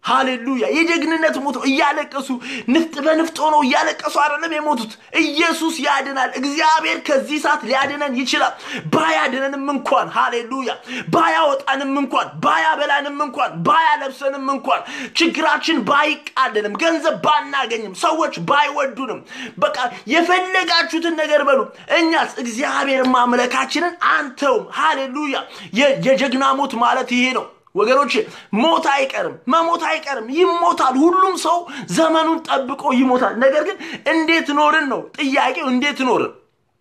ሃሌሉያ የጀግንነት ሞት ነው እያለቀሱ ንፍጥ በንፍጥ ሆነው እያለቀሱ አይደለም የሞቱት ኢየሱስ ያድናል እግዚአብሔር ከዚህ ሰዓት ሊያድነን ይችላል ባያድነንም እንኳን ሃሌሉያ ባያወጣንም እንኳን ባያበላንም እንኳን ባያለብሰንም እንኳን ችግራችን ባይቃለልም ገንዘብ ባናገኝም ሰዎች ባይወዱንም በቃ የፈለጋችሁትን ነገር በሉ እኛስ እግዚአብሔር ማምለካችንን አንተውም ሃሌሉያ የጀግና ሞት ማለት ይሄ ነው ወገኖች ሞት አይቀርም መሞት አይቀርም ይሞታል ሁሉም ሰው ዘመኑን ጠብቆ ይሞታል ነገር ግን እንዴት ኖርን ነው ጥያቄው እንዴት ኖርን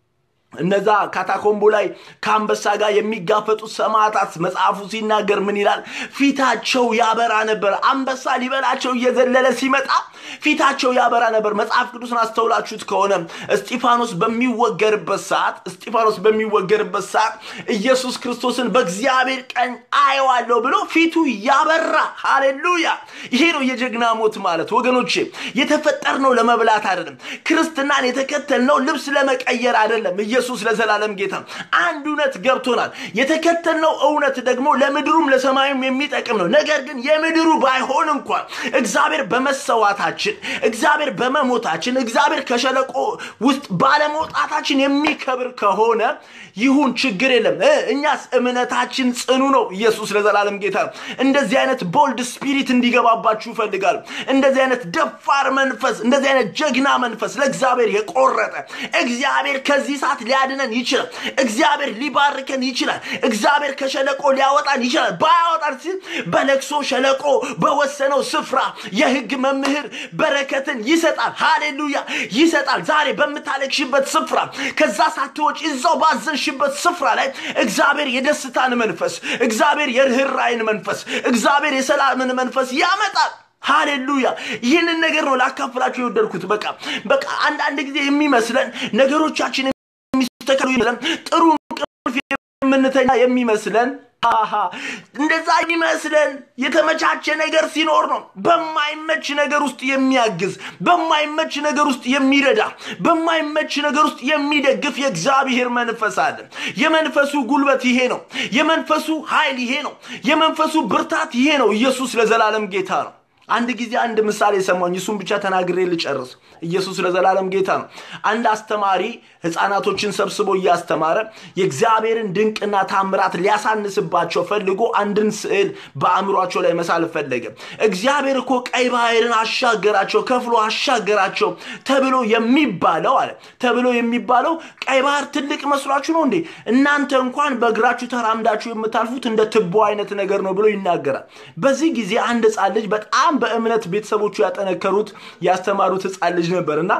እነዛ ካታኮምቦ ላይ ከአንበሳ ጋር የሚጋፈጡት ሰማዕታት መጽሐፉ ሲናገር ምን ይላል ፊታቸው ያበራ ነበር አንበሳ ሊበላቸው እየዘለለ ሲመጣ ፊታቸው ያበራ ነበር መጽሐፍ ቅዱስን አስተውላችሁት ከሆነ እስጢፋኖስ በሚወገርበት ሰዓት እስጢፋኖስ በሚወገርበት ሰዓት ኢየሱስ ክርስቶስን በእግዚአብሔር ቀኝ አየዋለሁ ብሎ ፊቱ ያበራ ሃሌሉያ ይሄ ነው የጀግና ሞት ማለት ወገኖቼ የተፈጠርነው ለመብላት አይደለም ክርስትናን የተከተልነው ልብስ ለመቀየር አይደለም ኢየሱስ ለዘላለም ጌታ አንድ እውነት ገብቶናል የተከተልነው እውነት ደግሞ ለምድሩም ለሰማዩም የሚጠቅም ነው ነገር ግን የምድሩ ባይሆን እንኳን እግዚአብሔር በመሰዋታችን እግዚአብሔር በመሞታችን እግዚአብሔር ከሸለቆ ውስጥ ባለመውጣታችን የሚከብር ከሆነ ይሁን ችግር የለም እኛስ እምነታችን ጽኑ ነው ኢየሱስ ለዘላለም ጌታ ነው እንደዚህ አይነት ቦልድ ስፒሪት እንዲገባባችሁ ይፈልጋል እንደዚህ አይነት ደፋር መንፈስ እንደዚህ አይነት ጀግና መንፈስ ለእግዚአብሔር የቆረጠ እግዚአብሔር ከዚህ ሰዓት ሊያድነን ይችላል እግዚአብሔር ሊባርከን ይችላል እግዚአብሔር ከሸለቆ ሊያወጣን ይችላል ባያወጣን ሲል በለቅሶ ሸለቆ በወሰነው ስፍራ የህግ መምህር በረከትን ይሰጣል ሃሌሉያ ይሰጣል ዛሬ በምታለቅሽበት ስፍራ ከዛ ሳትወጭ እዛው ባዘንሽበት ስፍራ ላይ እግዚአብሔር የደስታን መንፈስ እግዚአብሔር የርኅራይን መንፈስ እግዚአብሔር የሰላምን መንፈስ ያመጣል ሃሌሉያ ይህንን ነገር ነው ላካፍላችሁ የወደድኩት በቃ በቃ አንዳንድ ጊዜ የሚመስለን ነገሮቻችን የሚስተካከሉ ይመስለን ጥሩ እንቅልፍ የምንተኛ የሚመስለን አሃ እንደዛ የሚመስለን የተመቻቸ ነገር ሲኖር ነው በማይመች ነገር ውስጥ የሚያግዝ በማይመች ነገር ውስጥ የሚረዳ በማይመች ነገር ውስጥ የሚደግፍ የእግዚአብሔር መንፈስ አለ የመንፈሱ ጉልበት ይሄ ነው የመንፈሱ ኃይል ይሄ ነው የመንፈሱ ብርታት ይሄ ነው ኢየሱስ ለዘላለም ጌታ ነው አንድ ጊዜ አንድ ምሳሌ ሰማኝ እሱን ብቻ ተናግሬ ልጨርስ ኢየሱስ ለዘላለም ጌታ ነው አንድ አስተማሪ ህፃናቶችን ሰብስቦ እያስተማረ የእግዚአብሔርን ድንቅና ታምራት ሊያሳንስባቸው ፈልጎ አንድን ስዕል በአእምሯቸው ላይ መሳል ፈለገ እግዚአብሔር እኮ ቀይ ባህርን አሻገራቸው ከፍሎ አሻገራቸው ተብሎ የሚባለው አለ ተብሎ የሚባለው ቀይ ባህር ትልቅ መስሏችሁ ነው እንዴ እናንተ እንኳን በእግራችሁ ተራምዳችሁ የምታልፉት እንደ ትቦ አይነት ነገር ነው ብሎ ይናገራል በዚህ ጊዜ አንድ ህፃን ልጅ በጣም በእምነት ቤተሰቦቹ ያጠነከሩት ያስተማሩት ህፃን ልጅ ነበር እና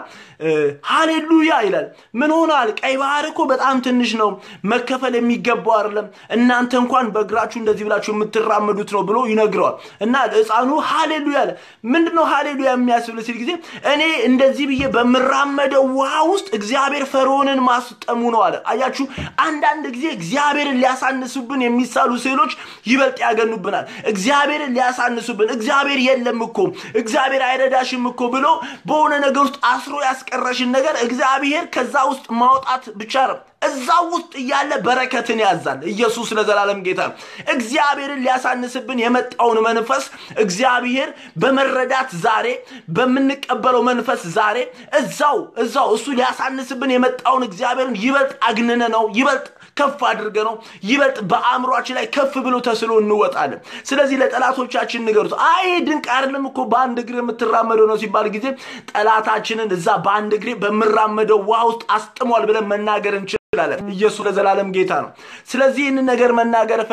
ሃሌሉያ ይላል ምን ሆናል ቀይ ባህር እኮ በጣም ትንሽ ነው መከፈል የሚገባው አይደለም እናንተ እንኳን በእግራችሁ እንደዚህ ብላችሁ የምትራመዱት ነው ብሎ ይነግረዋል እና ህፃኑ ሃሌሉያ አለ ምንድነው ሃሌሉያ የሚያስብል ሲል ጊዜ እኔ እንደዚህ ብዬ በምራመደው ውሃ ውስጥ እግዚአብሔር ፈርዖንን ማስጠሙ ነው አለ አያችሁ አንዳንድ ጊዜ እግዚአብሔርን ሊያሳንሱብን የሚሳሉ ስዕሎች ይበልጥ ያገኑብናል እግዚአብሔርን ሊያሳንሱብን እግዚአብሔር የለም እኮ እግዚአብሔር አይረዳሽም እኮ ብሎ በሆነ ነገር ውስጥ አስሮ ያስቀረሽን ነገር እግዚአብሔር ከዛ ውስጥ ማውጣት ብቻ ነው እዛ ውስጥ እያለ በረከትን ያዛል ኢየሱስ ለዘላለም ጌታ ነው እግዚአብሔርን ሊያሳንስብን የመጣውን መንፈስ እግዚአብሔር በመረዳት ዛሬ በምንቀበለው መንፈስ ዛሬ እዛው እዛው እሱ ሊያሳንስብን የመጣውን እግዚአብሔርን ይበልጥ አግንነ ነው ይበልጥ ከፍ አድርገ ነው ይበልጥ በአእምሯችን ላይ ከፍ ብሎ ተስሎ እንወጣለን ስለዚህ ለጠላቶቻችን ንገሩት አይ ድንቅ አይደለም እኮ በአንድ እግር የምትራመደው ነው ሲባል ጊዜ ጠላታችንን እዛ በአንድ እግሬ በምራመደው ውሃ ውስጥ አስጥሟል ብለን መናገር እንችላለን ኢየሱስ ለዘላለም ጌታ ነው ስለዚህ ይህንን ነገር መናገር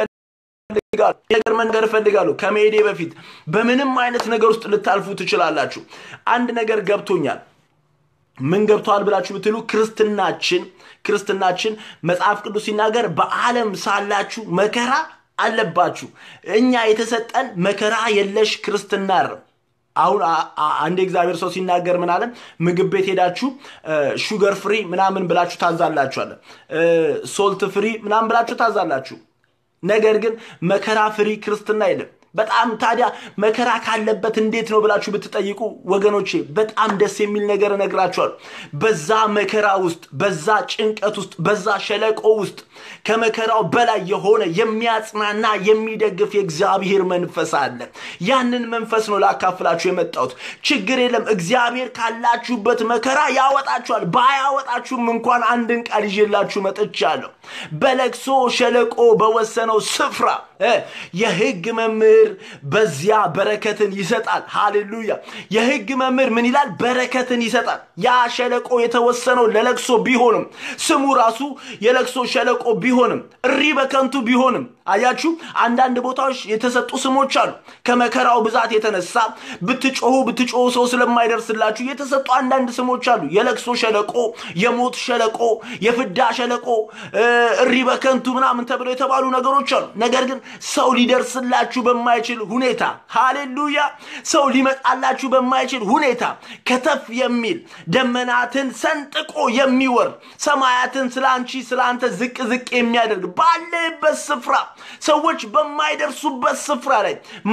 ነገር መንገር እፈልጋለሁ ከመሄዴ በፊት በምንም አይነት ነገር ውስጥ ልታልፉ ትችላላችሁ አንድ ነገር ገብቶኛል ምን ገብተዋል ብላችሁ ብትሉ ክርስትናችን ክርስትናችን መጽሐፍ ቅዱስ ሲናገር በዓለም ሳላችሁ መከራ አለባችሁ እኛ የተሰጠን መከራ የለሽ ክርስትና ነው አሁን አንድ እግዚአብሔር ሰው ሲናገር ምን አለ ምግብ ቤት ሄዳችሁ ሹገር ፍሪ ምናምን ብላችሁ ታዛላችኋለ ሶልት ፍሪ ምናምን ብላችሁ ታዛላችሁ ነገር ግን መከራ ፍሪ ክርስትና የለም በጣም ታዲያ መከራ ካለበት እንዴት ነው ብላችሁ ብትጠይቁ ወገኖቼ በጣም ደስ የሚል ነገር እነግራችኋለሁ። በዛ መከራ ውስጥ፣ በዛ ጭንቀት ውስጥ፣ በዛ ሸለቆ ውስጥ ከመከራው በላይ የሆነ የሚያጽናና የሚደግፍ የእግዚአብሔር መንፈስ አለ። ያንን መንፈስ ነው ላካፍላችሁ የመጣሁት። ችግር የለም፣ እግዚአብሔር ካላችሁበት መከራ ያወጣችኋል። ባያወጣችሁም እንኳን አንድን ቃል ይዤላችሁ መጥቻለሁ። በለቅሶ ሸለቆ በወሰነው ስፍራ የሕግ መምህር በዚያ በረከትን ይሰጣል። ሃሌሉያ! የሕግ መምህር ምን ይላል? በረከትን ይሰጣል። ያ ሸለቆ የተወሰነው ለለቅሶ ቢሆንም ስሙ ራሱ የለቅሶ ሸለቆ ቢሆንም እሪ በከንቱ ቢሆንም አያችሁ፣ አንዳንድ ቦታዎች የተሰጡ ስሞች አሉ። ከመከራው ብዛት የተነሳ ብትጮሁ ብትጮሁ ሰው ስለማይደርስላችሁ የተሰጡ አንዳንድ ስሞች አሉ። የለቅሶ ሸለቆ፣ የሞት ሸለቆ፣ የፍዳ ሸለቆ፣ እሪ በከንቱ ምናምን ተብለው የተባሉ ነገሮች አሉ። ነገር ግን ሰው ሊደርስላችሁ በማይችል ሁኔታ ሃሌሉያ፣ ሰው ሊመጣላችሁ በማይችል ሁኔታ ከተፍ የሚል ደመናትን ሰንጥቆ የሚወር ሰማያትን ስለ አንቺ ስለ አንተ ዝቅ ዝቅ የሚያደርግ ባለበት ስፍራ ሰዎች በማይደርሱበት ስፍራ ላይ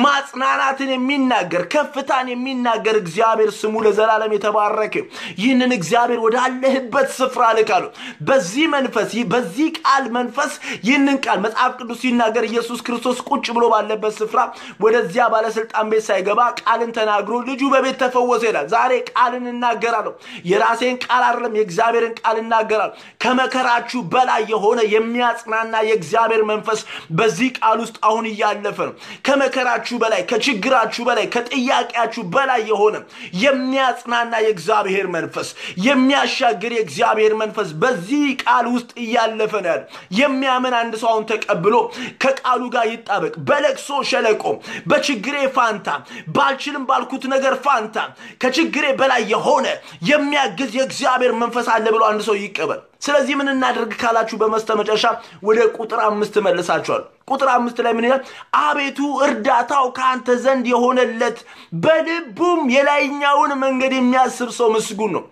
ማጽናናትን የሚናገር ከፍታን የሚናገር እግዚአብሔር ስሙ ለዘላለም የተባረከ ይህንን እግዚአብሔር ወዳለህበት ስፍራ ልካሉ። በዚህ መንፈስ በዚህ ቃል መንፈስ ይህንን ቃል መጽሐፍ ቅዱስ ሲናገር ኢየሱስ ክርስቶስ ቁጭ ብሎ ባለበት ስፍራ ወደዚያ ባለስልጣን ቤት ሳይገባ ቃልን ተናግሮ ልጁ በቤት ተፈወሰ ይላል። ዛሬ ቃልን እናገራለሁ። የራሴን ቃል አይደለም የእግዚአብሔርን ቃል እናገራለሁ። ከመከራችሁ በላይ የሆነ የሚያጽናና የእግዚአብሔር መንፈስ በዚህ ቃል ውስጥ አሁን እያለፈ ነው። ከመከራችሁ በላይ ከችግራችሁ በላይ ከጥያቄያችሁ በላይ የሆነ የሚያጽናና የእግዚአብሔር መንፈስ የሚያሻግር የእግዚአብሔር መንፈስ በዚህ ቃል ውስጥ እያለፈ ነው ያለ። የሚያምን አንድ ሰው አሁን ተቀብሎ ከቃሉ ጋር ይጣበቅ። በለቅሶ ሸለቆ በችግሬ ፋንታ ባልችልም ባልኩት ነገር ፋንታ ከችግሬ በላይ የሆነ የሚያግዝ የእግዚአብሔር መንፈስ አለ ብሎ አንድ ሰው ይቀበል። ስለዚህ ምን እናደርግ ካላችሁ በመስተመጨረሻ ወደ ቁጥር አምስት መልሳችኋል። ቁጥር አምስት ላይ ምን ይላል? አቤቱ እርዳታው ከአንተ ዘንድ የሆነለት በልቡም የላይኛውን መንገድ የሚያስብ ሰው ምስጉን ነው።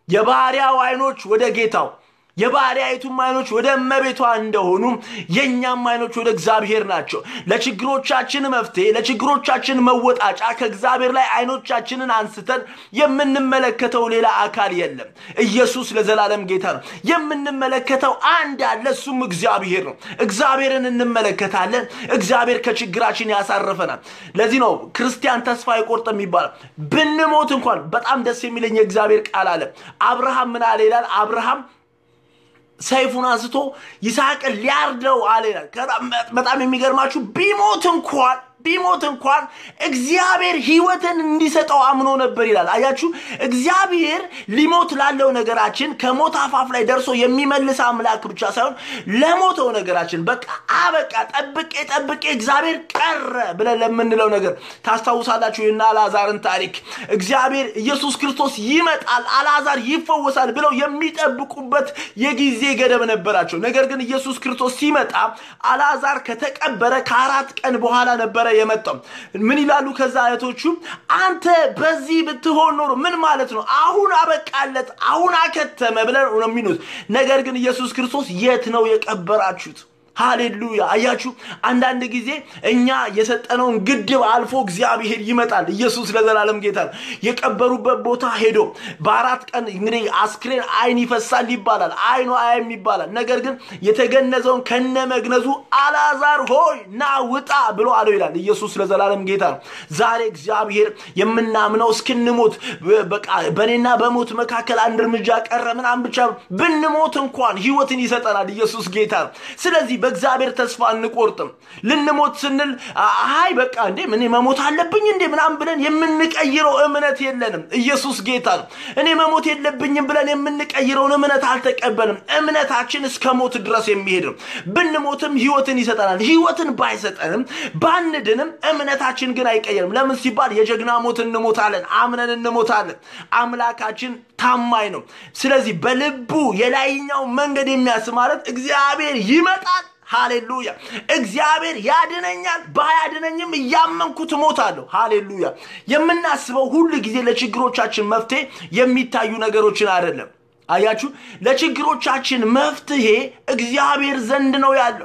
የባሪያው አይኖች ወደ ጌታው የባሪያይቱም አይኖች ወደ እመቤቷ እንደሆኑ የእኛም አይኖች ወደ እግዚአብሔር ናቸው። ለችግሮቻችን መፍትሄ፣ ለችግሮቻችን መወጣጫ ከእግዚአብሔር ላይ አይኖቻችንን አንስተን የምንመለከተው ሌላ አካል የለም። ኢየሱስ ለዘላለም ጌታ ነው። የምንመለከተው አንድ አለ፣ እሱም እግዚአብሔር ነው። እግዚአብሔርን እንመለከታለን። እግዚአብሔር ከችግራችን ያሳርፈናል። ለዚህ ነው ክርስቲያን ተስፋ አይቆርጥም ይባላል። ብንሞት እንኳን በጣም ደስ የሚለኝ የእግዚአብሔር ቃል አለ። አብርሃም ምን አለ ይላል? አብርሃም ሰይፉን አንስቶ ይስሐቅን ሊያርደው አለ ይላል። በጣም የሚገርማችሁ ቢሞት እንኳን ቢሞት እንኳን እግዚአብሔር ህይወትን እንዲሰጠው አምኖ ነበር ይላል። አያችሁ፣ እግዚአብሔር ሊሞት ላለው ነገራችን ከሞት አፋፍ ላይ ደርሶ የሚመልስ አምላክ ብቻ ሳይሆን ለሞተው ነገራችን በቃ አበቃ፣ ጠብቄ ጠብቄ እግዚአብሔር ቀረ ብለን ለምንለው ነገር ታስታውሳላችሁ የና አልዓዛርን ታሪክ። እግዚአብሔር ኢየሱስ ክርስቶስ ይመጣል፣ አልዓዛር ይፈወሳል ብለው የሚጠብቁበት የጊዜ ገደብ ነበራቸው። ነገር ግን ኢየሱስ ክርስቶስ ሲመጣ አልዓዛር ከተቀበረ ከአራት ቀን በኋላ ነበረ የመጣው ምን ይላሉ ከዛ እህቶቹ አንተ በዚህ ብትሆን ኖሮ ምን ማለት ነው አሁን አበቃለት አሁን አከተመ ብለን ነው የሚሉት ነገር ግን ኢየሱስ ክርስቶስ የት ነው የቀበራችሁት ሃሌሉያ አያችሁ አንዳንድ ጊዜ እኛ የሰጠነውን ግድብ አልፎ እግዚአብሔር ይመጣል ኢየሱስ ለዘላለም ጌታ ነው የቀበሩበት ቦታ ሄዶ በአራት ቀን እንግዲህ አስክሬን አይን ይፈሳል ይባላል አይኑ አያም ይባላል ነገር ግን የተገነዘውን ከነ መግነዙ አላዛር ሆይ ና ውጣ ብሎ አለው ይላል ኢየሱስ ለዘላለም ጌታ ነው ዛሬ እግዚአብሔር የምናምነው እስክንሞት በቃ በእኔና በሞት መካከል አንድ እርምጃ ቀረ ምናምን ብቻ ብንሞት እንኳን ህይወትን ይሰጠናል ኢየሱስ ጌታ ነው ስለዚህ በእግዚአብሔር ተስፋ አንቆርጥም ልንሞት ስንል አይ በቃ እንዴ ምን መሞት አለብኝ እንዴ ምናምን ብለን የምንቀይረው እምነት የለንም ኢየሱስ ጌታ ነው እኔ መሞት የለብኝም ብለን የምንቀይረውን እምነት አልተቀበልም እምነታችን እስከ ሞት ድረስ የሚሄድ ነው ብንሞትም ህይወትን ይሰጠናል ህይወትን ባይሰጠንም ባንድንም እምነታችን ግን አይቀየርም ለምን ሲባል የጀግና ሞት እንሞታለን አምነን እንሞታለን አምላካችን ታማኝ ነው ስለዚህ በልቡ የላይኛው መንገድ የሚያስብ ማለት እግዚአብሔር ይመጣል ሃሌሉያ እግዚአብሔር ያድነኛል ባያድነኝም እያመንኩት እሞታለሁ ሃሌሉያ የምናስበው ሁሉ ጊዜ ለችግሮቻችን መፍትሄ የሚታዩ ነገሮችን አይደለም አያችሁ ለችግሮቻችን መፍትሄ እግዚአብሔር ዘንድ ነው ያለው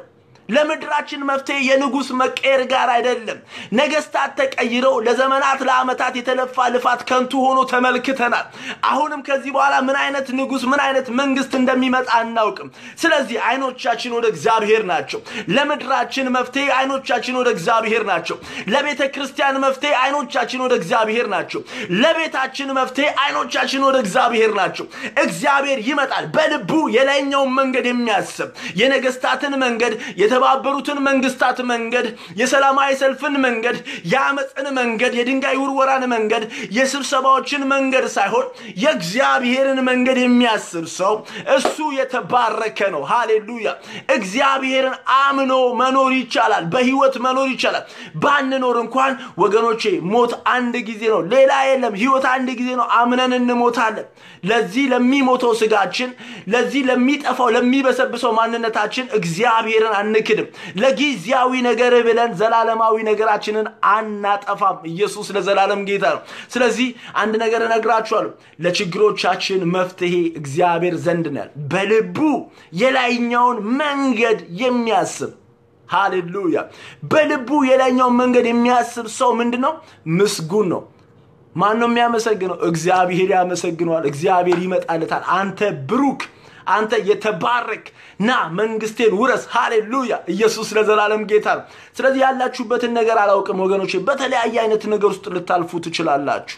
ለምድራችን መፍትሄ የንጉሥ መቀየር ጋር አይደለም። ነገስታት ተቀይረው ለዘመናት ለዓመታት የተለፋ ልፋት ከንቱ ሆኖ ተመልክተናል። አሁንም ከዚህ በኋላ ምን አይነት ንጉሥ ምን አይነት መንግስት እንደሚመጣ አናውቅም። ስለዚህ አይኖቻችን ወደ እግዚአብሔር ናቸው። ለምድራችን መፍትሄ አይኖቻችን ወደ እግዚአብሔር ናቸው። ለቤተ ክርስቲያን መፍትሄ አይኖቻችን ወደ እግዚአብሔር ናቸው። ለቤታችን መፍትሄ አይኖቻችን ወደ እግዚአብሔር ናቸው። እግዚአብሔር ይመጣል በልቡ የላይኛውን መንገድ የሚያስብ የነገስታትን መንገድ የተባበሩትን መንግስታት መንገድ የሰላማዊ ሰልፍን መንገድ የአመፅን መንገድ የድንጋይ ውርወራን መንገድ የስብሰባዎችን መንገድ ሳይሆን የእግዚአብሔርን መንገድ የሚያስብ ሰው እሱ የተባረከ ነው። ሃሌሉያ! እግዚአብሔርን አምኖ መኖር ይቻላል። በህይወት መኖር ይቻላል። ባንኖር እንኳን ወገኖቼ ሞት አንድ ጊዜ ነው፣ ሌላ የለም። ህይወት አንድ ጊዜ ነው። አምነን እንሞታለን። ለዚህ ለሚሞተው ስጋችን፣ ለዚህ ለሚጠፋው ለሚበሰብሰው ማንነታችን እግዚአብሔርን አንክድም። ለጊዜያዊ ነገር ብለን ዘላለማዊ ነገራችንን አናጠፋም። ኢየሱስ ለዘላለም ጌታ ነው። ስለዚህ አንድ ነገር እነግራችኋለሁ። ለችግሮቻችን መፍትሄ እግዚአብሔር ዘንድ ነው ያለ በልቡ የላይኛውን መንገድ የሚያስብ ሃሌሉያ። በልቡ የላይኛውን መንገድ የሚያስብ ሰው ምንድን ነው? ምስጉን ነው። ማን ነው የሚያመሰግነው? እግዚአብሔር ያመሰግነዋል። እግዚአብሔር ይመጣለታል። አንተ ብሩክ አንተ የተባረክ ና መንግስቴን ውረስ። ሃሌሉያ! ኢየሱስ ለዘላለም ጌታ ነው። ስለዚህ ያላችሁበትን ነገር አላውቅም ወገኖች፣ በተለያየ አይነት ነገር ውስጥ ልታልፉ ትችላላችሁ።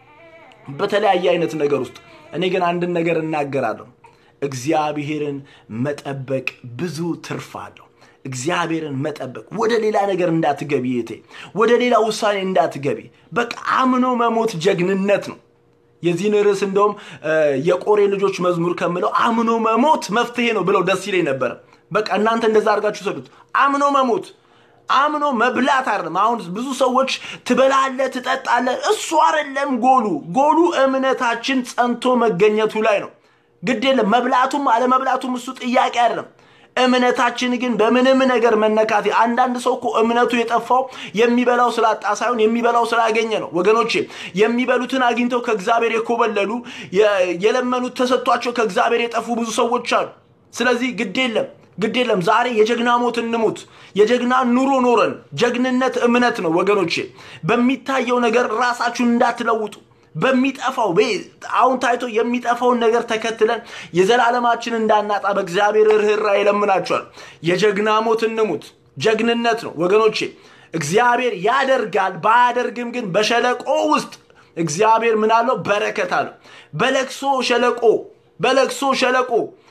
በተለያየ አይነት ነገር ውስጥ እኔ ግን አንድን ነገር እናገራለሁ። እግዚአብሔርን መጠበቅ ብዙ ትርፍ አለው። እግዚአብሔርን መጠበቅ ወደ ሌላ ነገር እንዳትገቢ የቴ ወደ ሌላ ውሳኔ እንዳትገቢ። በቃ አምኖ መሞት ጀግንነት ነው። የዚህን ርዕስ እንደውም የቆሬ ልጆች መዝሙር ከምለው አምኖ መሞት መፍትሄ ነው ብለው ደስ ይለኝ ነበረ። በቃ እናንተ እንደዛ አድርጋችሁ ሰዱት። አምኖ መሞት አምኖ መብላት አይደለም። አሁን ብዙ ሰዎች ትበላለ፣ ትጠጣለ። እሱ አይደለም ጎሉ። ጎሉ እምነታችን ጸንቶ መገኘቱ ላይ ነው። ግድ የለም መብላቱም አለመብላቱም እሱ ጥያቄ አይደለም። እምነታችን ግን በምንም ነገር መነካት። አንዳንድ ሰው እኮ እምነቱ የጠፋው የሚበላው ስላጣ ሳይሆን የሚበላው ስላገኘ ነው። ወገኖቼ የሚበሉትን አግኝተው ከእግዚአብሔር የኮበለሉ የለመኑት ተሰጥቷቸው ከእግዚአብሔር የጠፉ ብዙ ሰዎች አሉ። ስለዚህ ግድ የለም ግድ የለም ዛሬ የጀግና ሞት እንሙት። የጀግና ኑሮ ኖረን ጀግንነት እምነት ነው ወገኖቼ። በሚታየው ነገር ራሳችሁን እንዳትለውጡ በሚጠፋው አሁን ታይቶ የሚጠፋውን ነገር ተከትለን የዘላለማችን እንዳናጣ በእግዚአብሔር ርኅራ ይለምናቸዋል። የጀግና ሞት እንሙት። ጀግንነት ነው ወገኖቼ። እግዚአብሔር ያደርጋል። ባያደርግም ግን በሸለቆ ውስጥ እግዚአብሔር ምን አለው? በረከት አለው። በለቅሶ ሸለቆ በለቅሶ ሸለቆ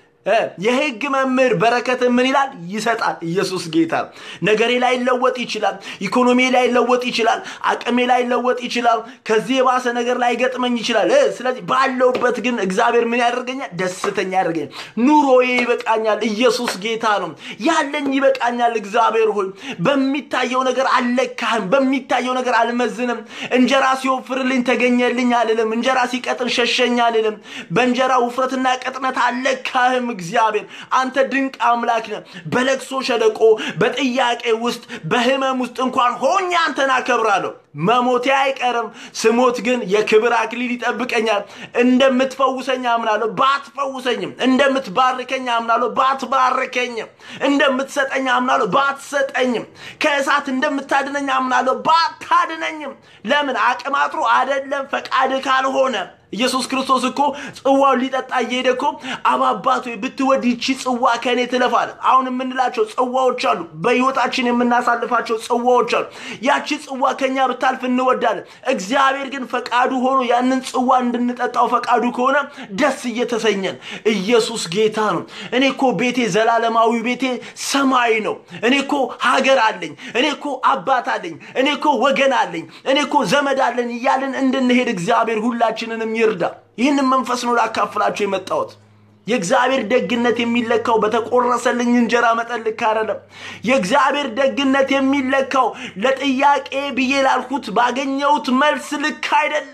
የህግ መምህር በረከት ምን ይላል? ይሰጣል። ኢየሱስ ጌታ ነው። ነገሬ ላይ ለወጥ ይችላል። ኢኮኖሚ ላይ ለወጥ ይችላል። አቅሜ ላይ ለወጥ ይችላል። ከዚህ የባሰ ነገር ላይ ገጥመኝ ይችላል። ስለዚህ ባለውበት ግን እግዚአብሔር ምን ያደርገኛል? ደስተኛ ያደርገኛል። ኑሮዬ ይበቃኛል። ኢየሱስ ጌታ ነው። ያለኝ ይበቃኛል። እግዚአብሔር ሆይ በሚታየው ነገር አልለካህም። በሚታየው ነገር አልመዝንም። እንጀራ ሲወፍርልኝ ተገኘልኝ አልልም። እንጀራ ሲቀጥን ሸሸኝ አልልም። በእንጀራ ውፍረትና ቅጥነት አልለካህም። እግዚአብሔር አንተ ድንቅ አምላክ ነህ። በለቅሶ ሸለቆ፣ በጥያቄ ውስጥ፣ በህመም ውስጥ እንኳን ሆኜ አንተን አከብራለሁ። መሞቴ አይቀርም። ስሞት ግን የክብር አክሊል ይጠብቀኛል። እንደምትፈውሰኝ አምናለሁ፣ ባትፈውሰኝም። እንደምትባርከኝ አምናለሁ፣ ባትባርከኝም። እንደምትሰጠኝ አምናለሁ፣ ባትሰጠኝም። ከእሳት እንደምታድነኝ አምናለሁ፣ ባታድነኝም። ለምን አቅም አጥሮ አደለም፣ ፈቃድ ካልሆነ ኢየሱስ ክርስቶስ እኮ ጽዋውን ሊጠጣ እየሄደ እኮ አባባት ወይ ብትወድ ይቺ ጽዋ ከእኔ ትለፋል። አሁን የምንላቸው ጽዋዎች አሉ፣ በህይወታችን የምናሳልፋቸው ጽዋዎች አሉ። ያቺ ጽዋ ከኛ ብታልፍ እንወዳለን። እግዚአብሔር ግን ፈቃዱ ሆኖ ያንን ጽዋ እንድንጠጣው ፈቃዱ ከሆነ ደስ እየተሰኘን ኢየሱስ ጌታ ነው። እኔ እኮ ቤቴ ዘላለማዊ ቤቴ ሰማይ ነው። እኔ እኮ ሀገር አለኝ። እኔ እኮ አባት አለኝ። እኔ እኮ ወገን አለኝ። እኔ እኮ ዘመድ አለን እያልን እንድንሄድ እግዚአብሔር ሁላችንንም ይርዳ። ይህንን መንፈስ ነው ላካፍላችሁ የመጣሁት። የእግዚአብሔር ደግነት የሚለካው በተቆረሰልኝ እንጀራ መጠን ልክ አይደለም። የእግዚአብሔር ደግነት የሚለካው ለጥያቄ ብዬ ላልኩት ባገኘሁት መልስ ልክ አይደለም።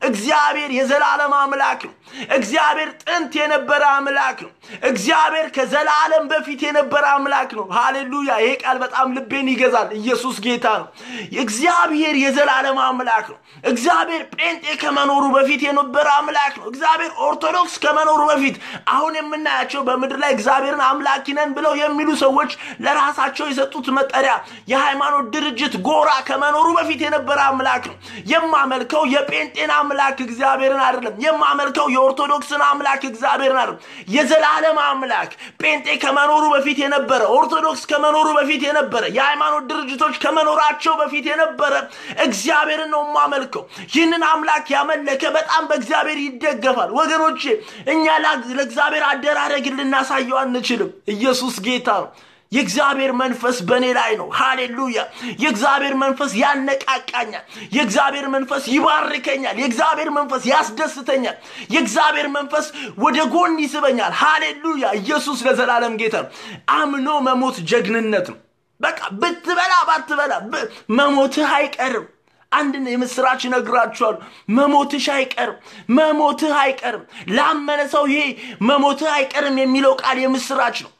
እግዚአብሔር የዘላለም አምላክ ነው። እግዚአብሔር ጥንት የነበረ አምላክ ነው። እግዚአብሔር ከዘላለም በፊት የነበረ አምላክ ነው። ሃሌሉያ! ይሄ ቃል በጣም ልቤን ይገዛል። ኢየሱስ ጌታ ነው። እግዚአብሔር የዘላለም አምላክ ነው። እግዚአብሔር ጴንጤ ከመኖሩ በፊት የነበረ አምላክ ነው። እግዚአብሔር ኦርቶዶክስ ከመኖሩ በፊት አሁን የምናያቸው በምድር ላይ እግዚአብሔርን አምላኪ ነን ብለው የሚሉ ሰዎች ለራሳቸው የሰጡት መጠሪያ የሃይማኖት ድርጅት ጎራ ከመኖሩ በፊት የነበረ አምላክ ነው። የማመልከው የጴንጤን አምላክ እግዚአብሔርን አይደለም። የማመልከው የኦርቶዶክስን አምላክ እግዚአብሔርን አይደለም። የዘላለም አምላክ ጴንጤ ከመኖሩ በፊት የነበረ ኦርቶዶክስ ከመኖሩ በፊት የነበረ የሃይማኖት ድርጅቶች ከመኖራቸው በፊት የነበረ እግዚአብሔርን ነው የማመልከው። ይህንን አምላክ ያመለከ በጣም በእግዚአብሔር ይደገፋል። ወገኖቼ እኛ ለእግዚአብሔር አደራረግን ልናሳየው አንችልም። ኢየሱስ ጌታ ነው። የእግዚአብሔር መንፈስ በእኔ ላይ ነው። ሃሌሉያ! የእግዚአብሔር መንፈስ ያነቃቃኛል። የእግዚአብሔር መንፈስ ይባርከኛል። የእግዚአብሔር መንፈስ ያስደስተኛል። የእግዚአብሔር መንፈስ ወደ ጎን ይስበኛል። ሃሌሉያ! ኢየሱስ ለዘላለም ጌታ ነው። አምኖ መሞት ጀግንነት ነው። በቃ ብትበላ ባትበላ መሞትህ አይቀርም። አንድ የምስራች ይነግራችኋል። መሞትሽ አይቀርም፣ መሞትህ አይቀርም። ላመነ ሰው ይሄ መሞትህ አይቀርም የሚለው ቃል የምስራች ነው።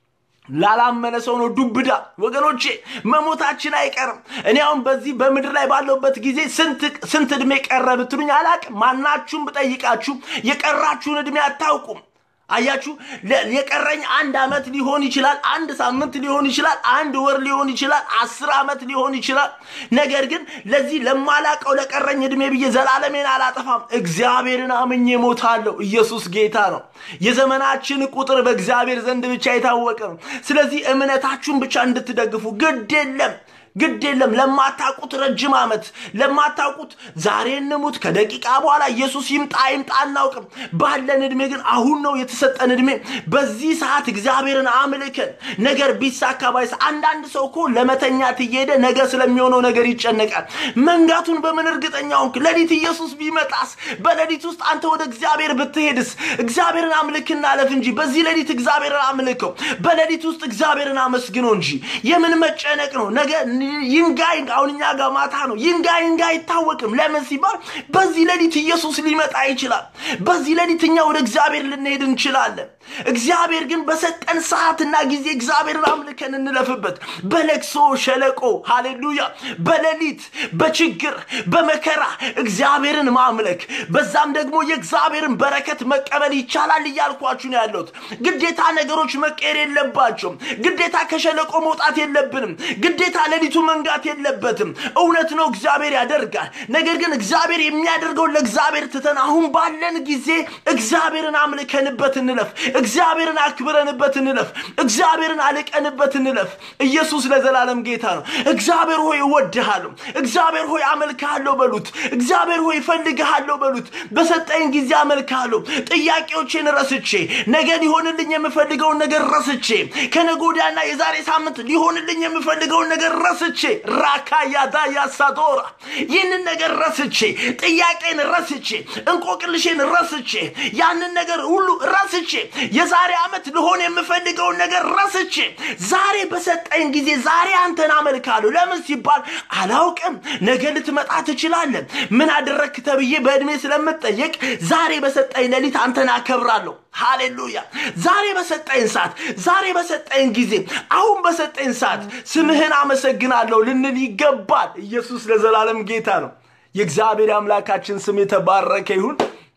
ላላመነ ሰው ነው ዱብዳ። ወገኖቼ መሞታችን አይቀርም። እኔ አሁን በዚህ በምድር ላይ ባለውበት ጊዜ ስንት ዕድሜ ቀረ ብትሉኝ አላቅም። ማናችሁም ብጠይቃችሁ የቀራችሁን ዕድሜ አታውቁም። አያችሁ፣ የቀረኝ አንድ ዓመት ሊሆን ይችላል፣ አንድ ሳምንት ሊሆን ይችላል፣ አንድ ወር ሊሆን ይችላል፣ አስር ዓመት ሊሆን ይችላል። ነገር ግን ለዚህ ለማላቀው ለቀረኝ ዕድሜ ብዬ ዘላለሜን አላጠፋም። እግዚአብሔርን አምኜ ሞታለሁ። ኢየሱስ ጌታ ነው። የዘመናችን ቁጥር በእግዚአብሔር ዘንድ ብቻ የታወቀ ነው። ስለዚህ እምነታችሁን ብቻ እንድትደግፉ ግድ የለም ግድ የለም። ለማታውቁት ረጅም ዓመት ለማታውቁት ዛሬ እንሙት ከደቂቃ በኋላ ኢየሱስ ይምጣ ይምጣ አናውቅም። ባለን ዕድሜ ግን አሁን ነው የተሰጠን ዕድሜ። በዚህ ሰዓት እግዚአብሔርን አምልከን ነገር ቢሳካ ባይስ አንዳንድ ሰው እኮ ለመተኛት እየሄደ ነገ ስለሚሆነው ነገር ይጨነቃል። መንጋቱን በምን እርግጠኛ ሆንክ? ሌሊት ኢየሱስ ቢመጣስ? በሌሊት ውስጥ አንተ ወደ እግዚአብሔር ብትሄድስ? እግዚአብሔርን አምልክና አለፍ እንጂ በዚህ ሌሊት እግዚአብሔርን አምልከው። በሌሊት ውስጥ እግዚአብሔርን አመስግነው እንጂ የምን መጨነቅ ነው ነገ ይንጋ ይንጋ አሁን እኛ ጋር ማታ ነው። ይንጋ ይንጋ አይታወቅም። ለምን ሲባል በዚህ ሌሊት ኢየሱስ ሊመጣ ይችላል። በዚህ ሌሊት እኛ ወደ እግዚአብሔር ልንሄድ እንችላለን። እግዚአብሔር ግን በሰጠን ሰዓትና ጊዜ እግዚአብሔርን አምልከን እንለፍበት። በለቅሶ ሸለቆ ሃሌሉያ፣ በሌሊት በችግር በመከራ እግዚአብሔርን ማምለክ በዛም ደግሞ የእግዚአብሔርን በረከት መቀበል ይቻላል እያልኳችሁ ነው ያለሁት። ግዴታ ነገሮች መቀየር የለባቸውም። ግዴታ ከሸለቆ መውጣት የለብንም። ግዴታ ሌሊቱ መንጋት የለበትም። እውነት ነው፣ እግዚአብሔር ያደርጋል። ነገር ግን እግዚአብሔር የሚያደርገውን ለእግዚአብሔር ትተን አሁን ባለን ጊዜ እግዚአብሔርን አምልከንበት እንለፍ። እግዚአብሔርን አክብረንበት እንለፍ። እግዚአብሔርን አልቀንበት እንለፍ። ኢየሱስ ለዘላለም ጌታ ነው። እግዚአብሔር ሆይ እወድሃለሁ፣ እግዚአብሔር ሆይ አመልክሃለሁ በሉት። እግዚአብሔር ሆይ እፈልግሃለሁ በሉት። በሰጠኝ ጊዜ አመልክሃለሁ። ጥያቄዎቼን ረስቼ ነገ ሊሆንልኝ የምፈልገውን ነገር ረስቼ ከነገ ወዲያና የዛሬ ሳምንት ሊሆንልኝ የምፈልገውን ነገር ረስቼ ራካ ያዳ ያሳዶራ ይህንን ነገር ረስቼ ጥያቄን ረስቼ እንቆቅልሼን ረስቼ ያንን ነገር ሁሉ ረስቼ የዛሬ ዓመት ልሆን የምፈልገውን ነገር ረስቼ ዛሬ በሰጠኝ ጊዜ ዛሬ አንተን አመልካለሁ። ለምን ሲባል አላውቅም፣ ነገ ልትመጣ ትችላለን። ምን አደረግክ ተብዬ በዕድሜ ስለምጠየቅ ዛሬ በሰጠኝ ሌሊት አንተን አከብራለሁ። ሃሌሉያ! ዛሬ በሰጠኝ ሰዓት፣ ዛሬ በሰጠኝ ጊዜ፣ አሁን በሰጠኝ ሰዓት ስምህን አመሰግናለሁ ልንል ይገባል። ኢየሱስ ለዘላለም ጌታ ነው። የእግዚአብሔር አምላካችን ስም የተባረከ ይሁን።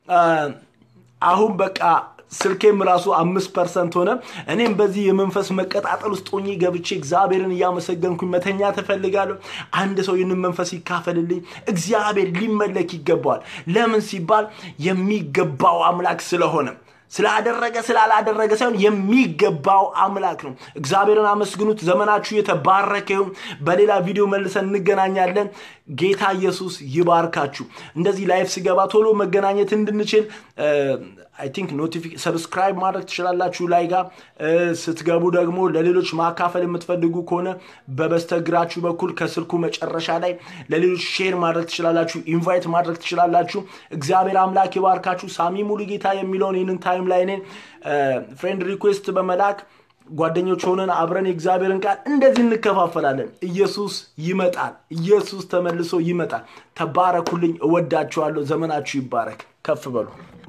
አሁን በቃ ስልኬም ራሱ አምስት ፐርሰንት ሆነ። እኔም በዚህ የመንፈስ መቀጣጠል ውስጥ ሆኜ ገብቼ እግዚአብሔርን እያመሰገንኩኝ መተኛ ትፈልጋለሁ። አንድ ሰው ይህንን መንፈስ ይካፈልልኝ። እግዚአብሔር ሊመለክ ይገባዋል። ለምን ሲባል የሚገባው አምላክ ስለሆነ ስላደረገ ስላላደረገ ሳይሆን የሚገባው አምላክ ነው። እግዚአብሔርን አመስግኑት። ዘመናችሁ የተባረከ ይሁን። በሌላ ቪዲዮ መልሰን እንገናኛለን። ጌታ ኢየሱስ ይባርካችሁ። እንደዚህ ላይፍ ስገባ ቶሎ መገናኘት እንድንችል አይ ቲንክ ኖቲፊኬሽን ሰብስክራይብ ማድረግ ትችላላችሁ። ላይ ጋር ስትገቡ ደግሞ ለሌሎች ማካፈል የምትፈልጉ ከሆነ በበስተግራችሁ በኩል ከስልኩ መጨረሻ ላይ ለሌሎች ሼር ማድረግ ትችላላችሁ። ኢንቫይት ማድረግ ትችላላችሁ። እግዚአብሔር አምላክ ይባርካችሁ። ሳሚ ሙሉ ጌታ የሚለውን ይህንን ታይም ላይ እኔን ፍሬንድ ሪኩዌስት በመላክ ጓደኞች ሆነን አብረን የእግዚአብሔርን ቃል እንደዚህ እንከፋፈላለን። ኢየሱስ ይመጣል። ኢየሱስ ተመልሶ ይመጣል። ተባረኩልኝ። እወዳችኋለሁ። ዘመናችሁ ይባረክ። ከፍ በሉ።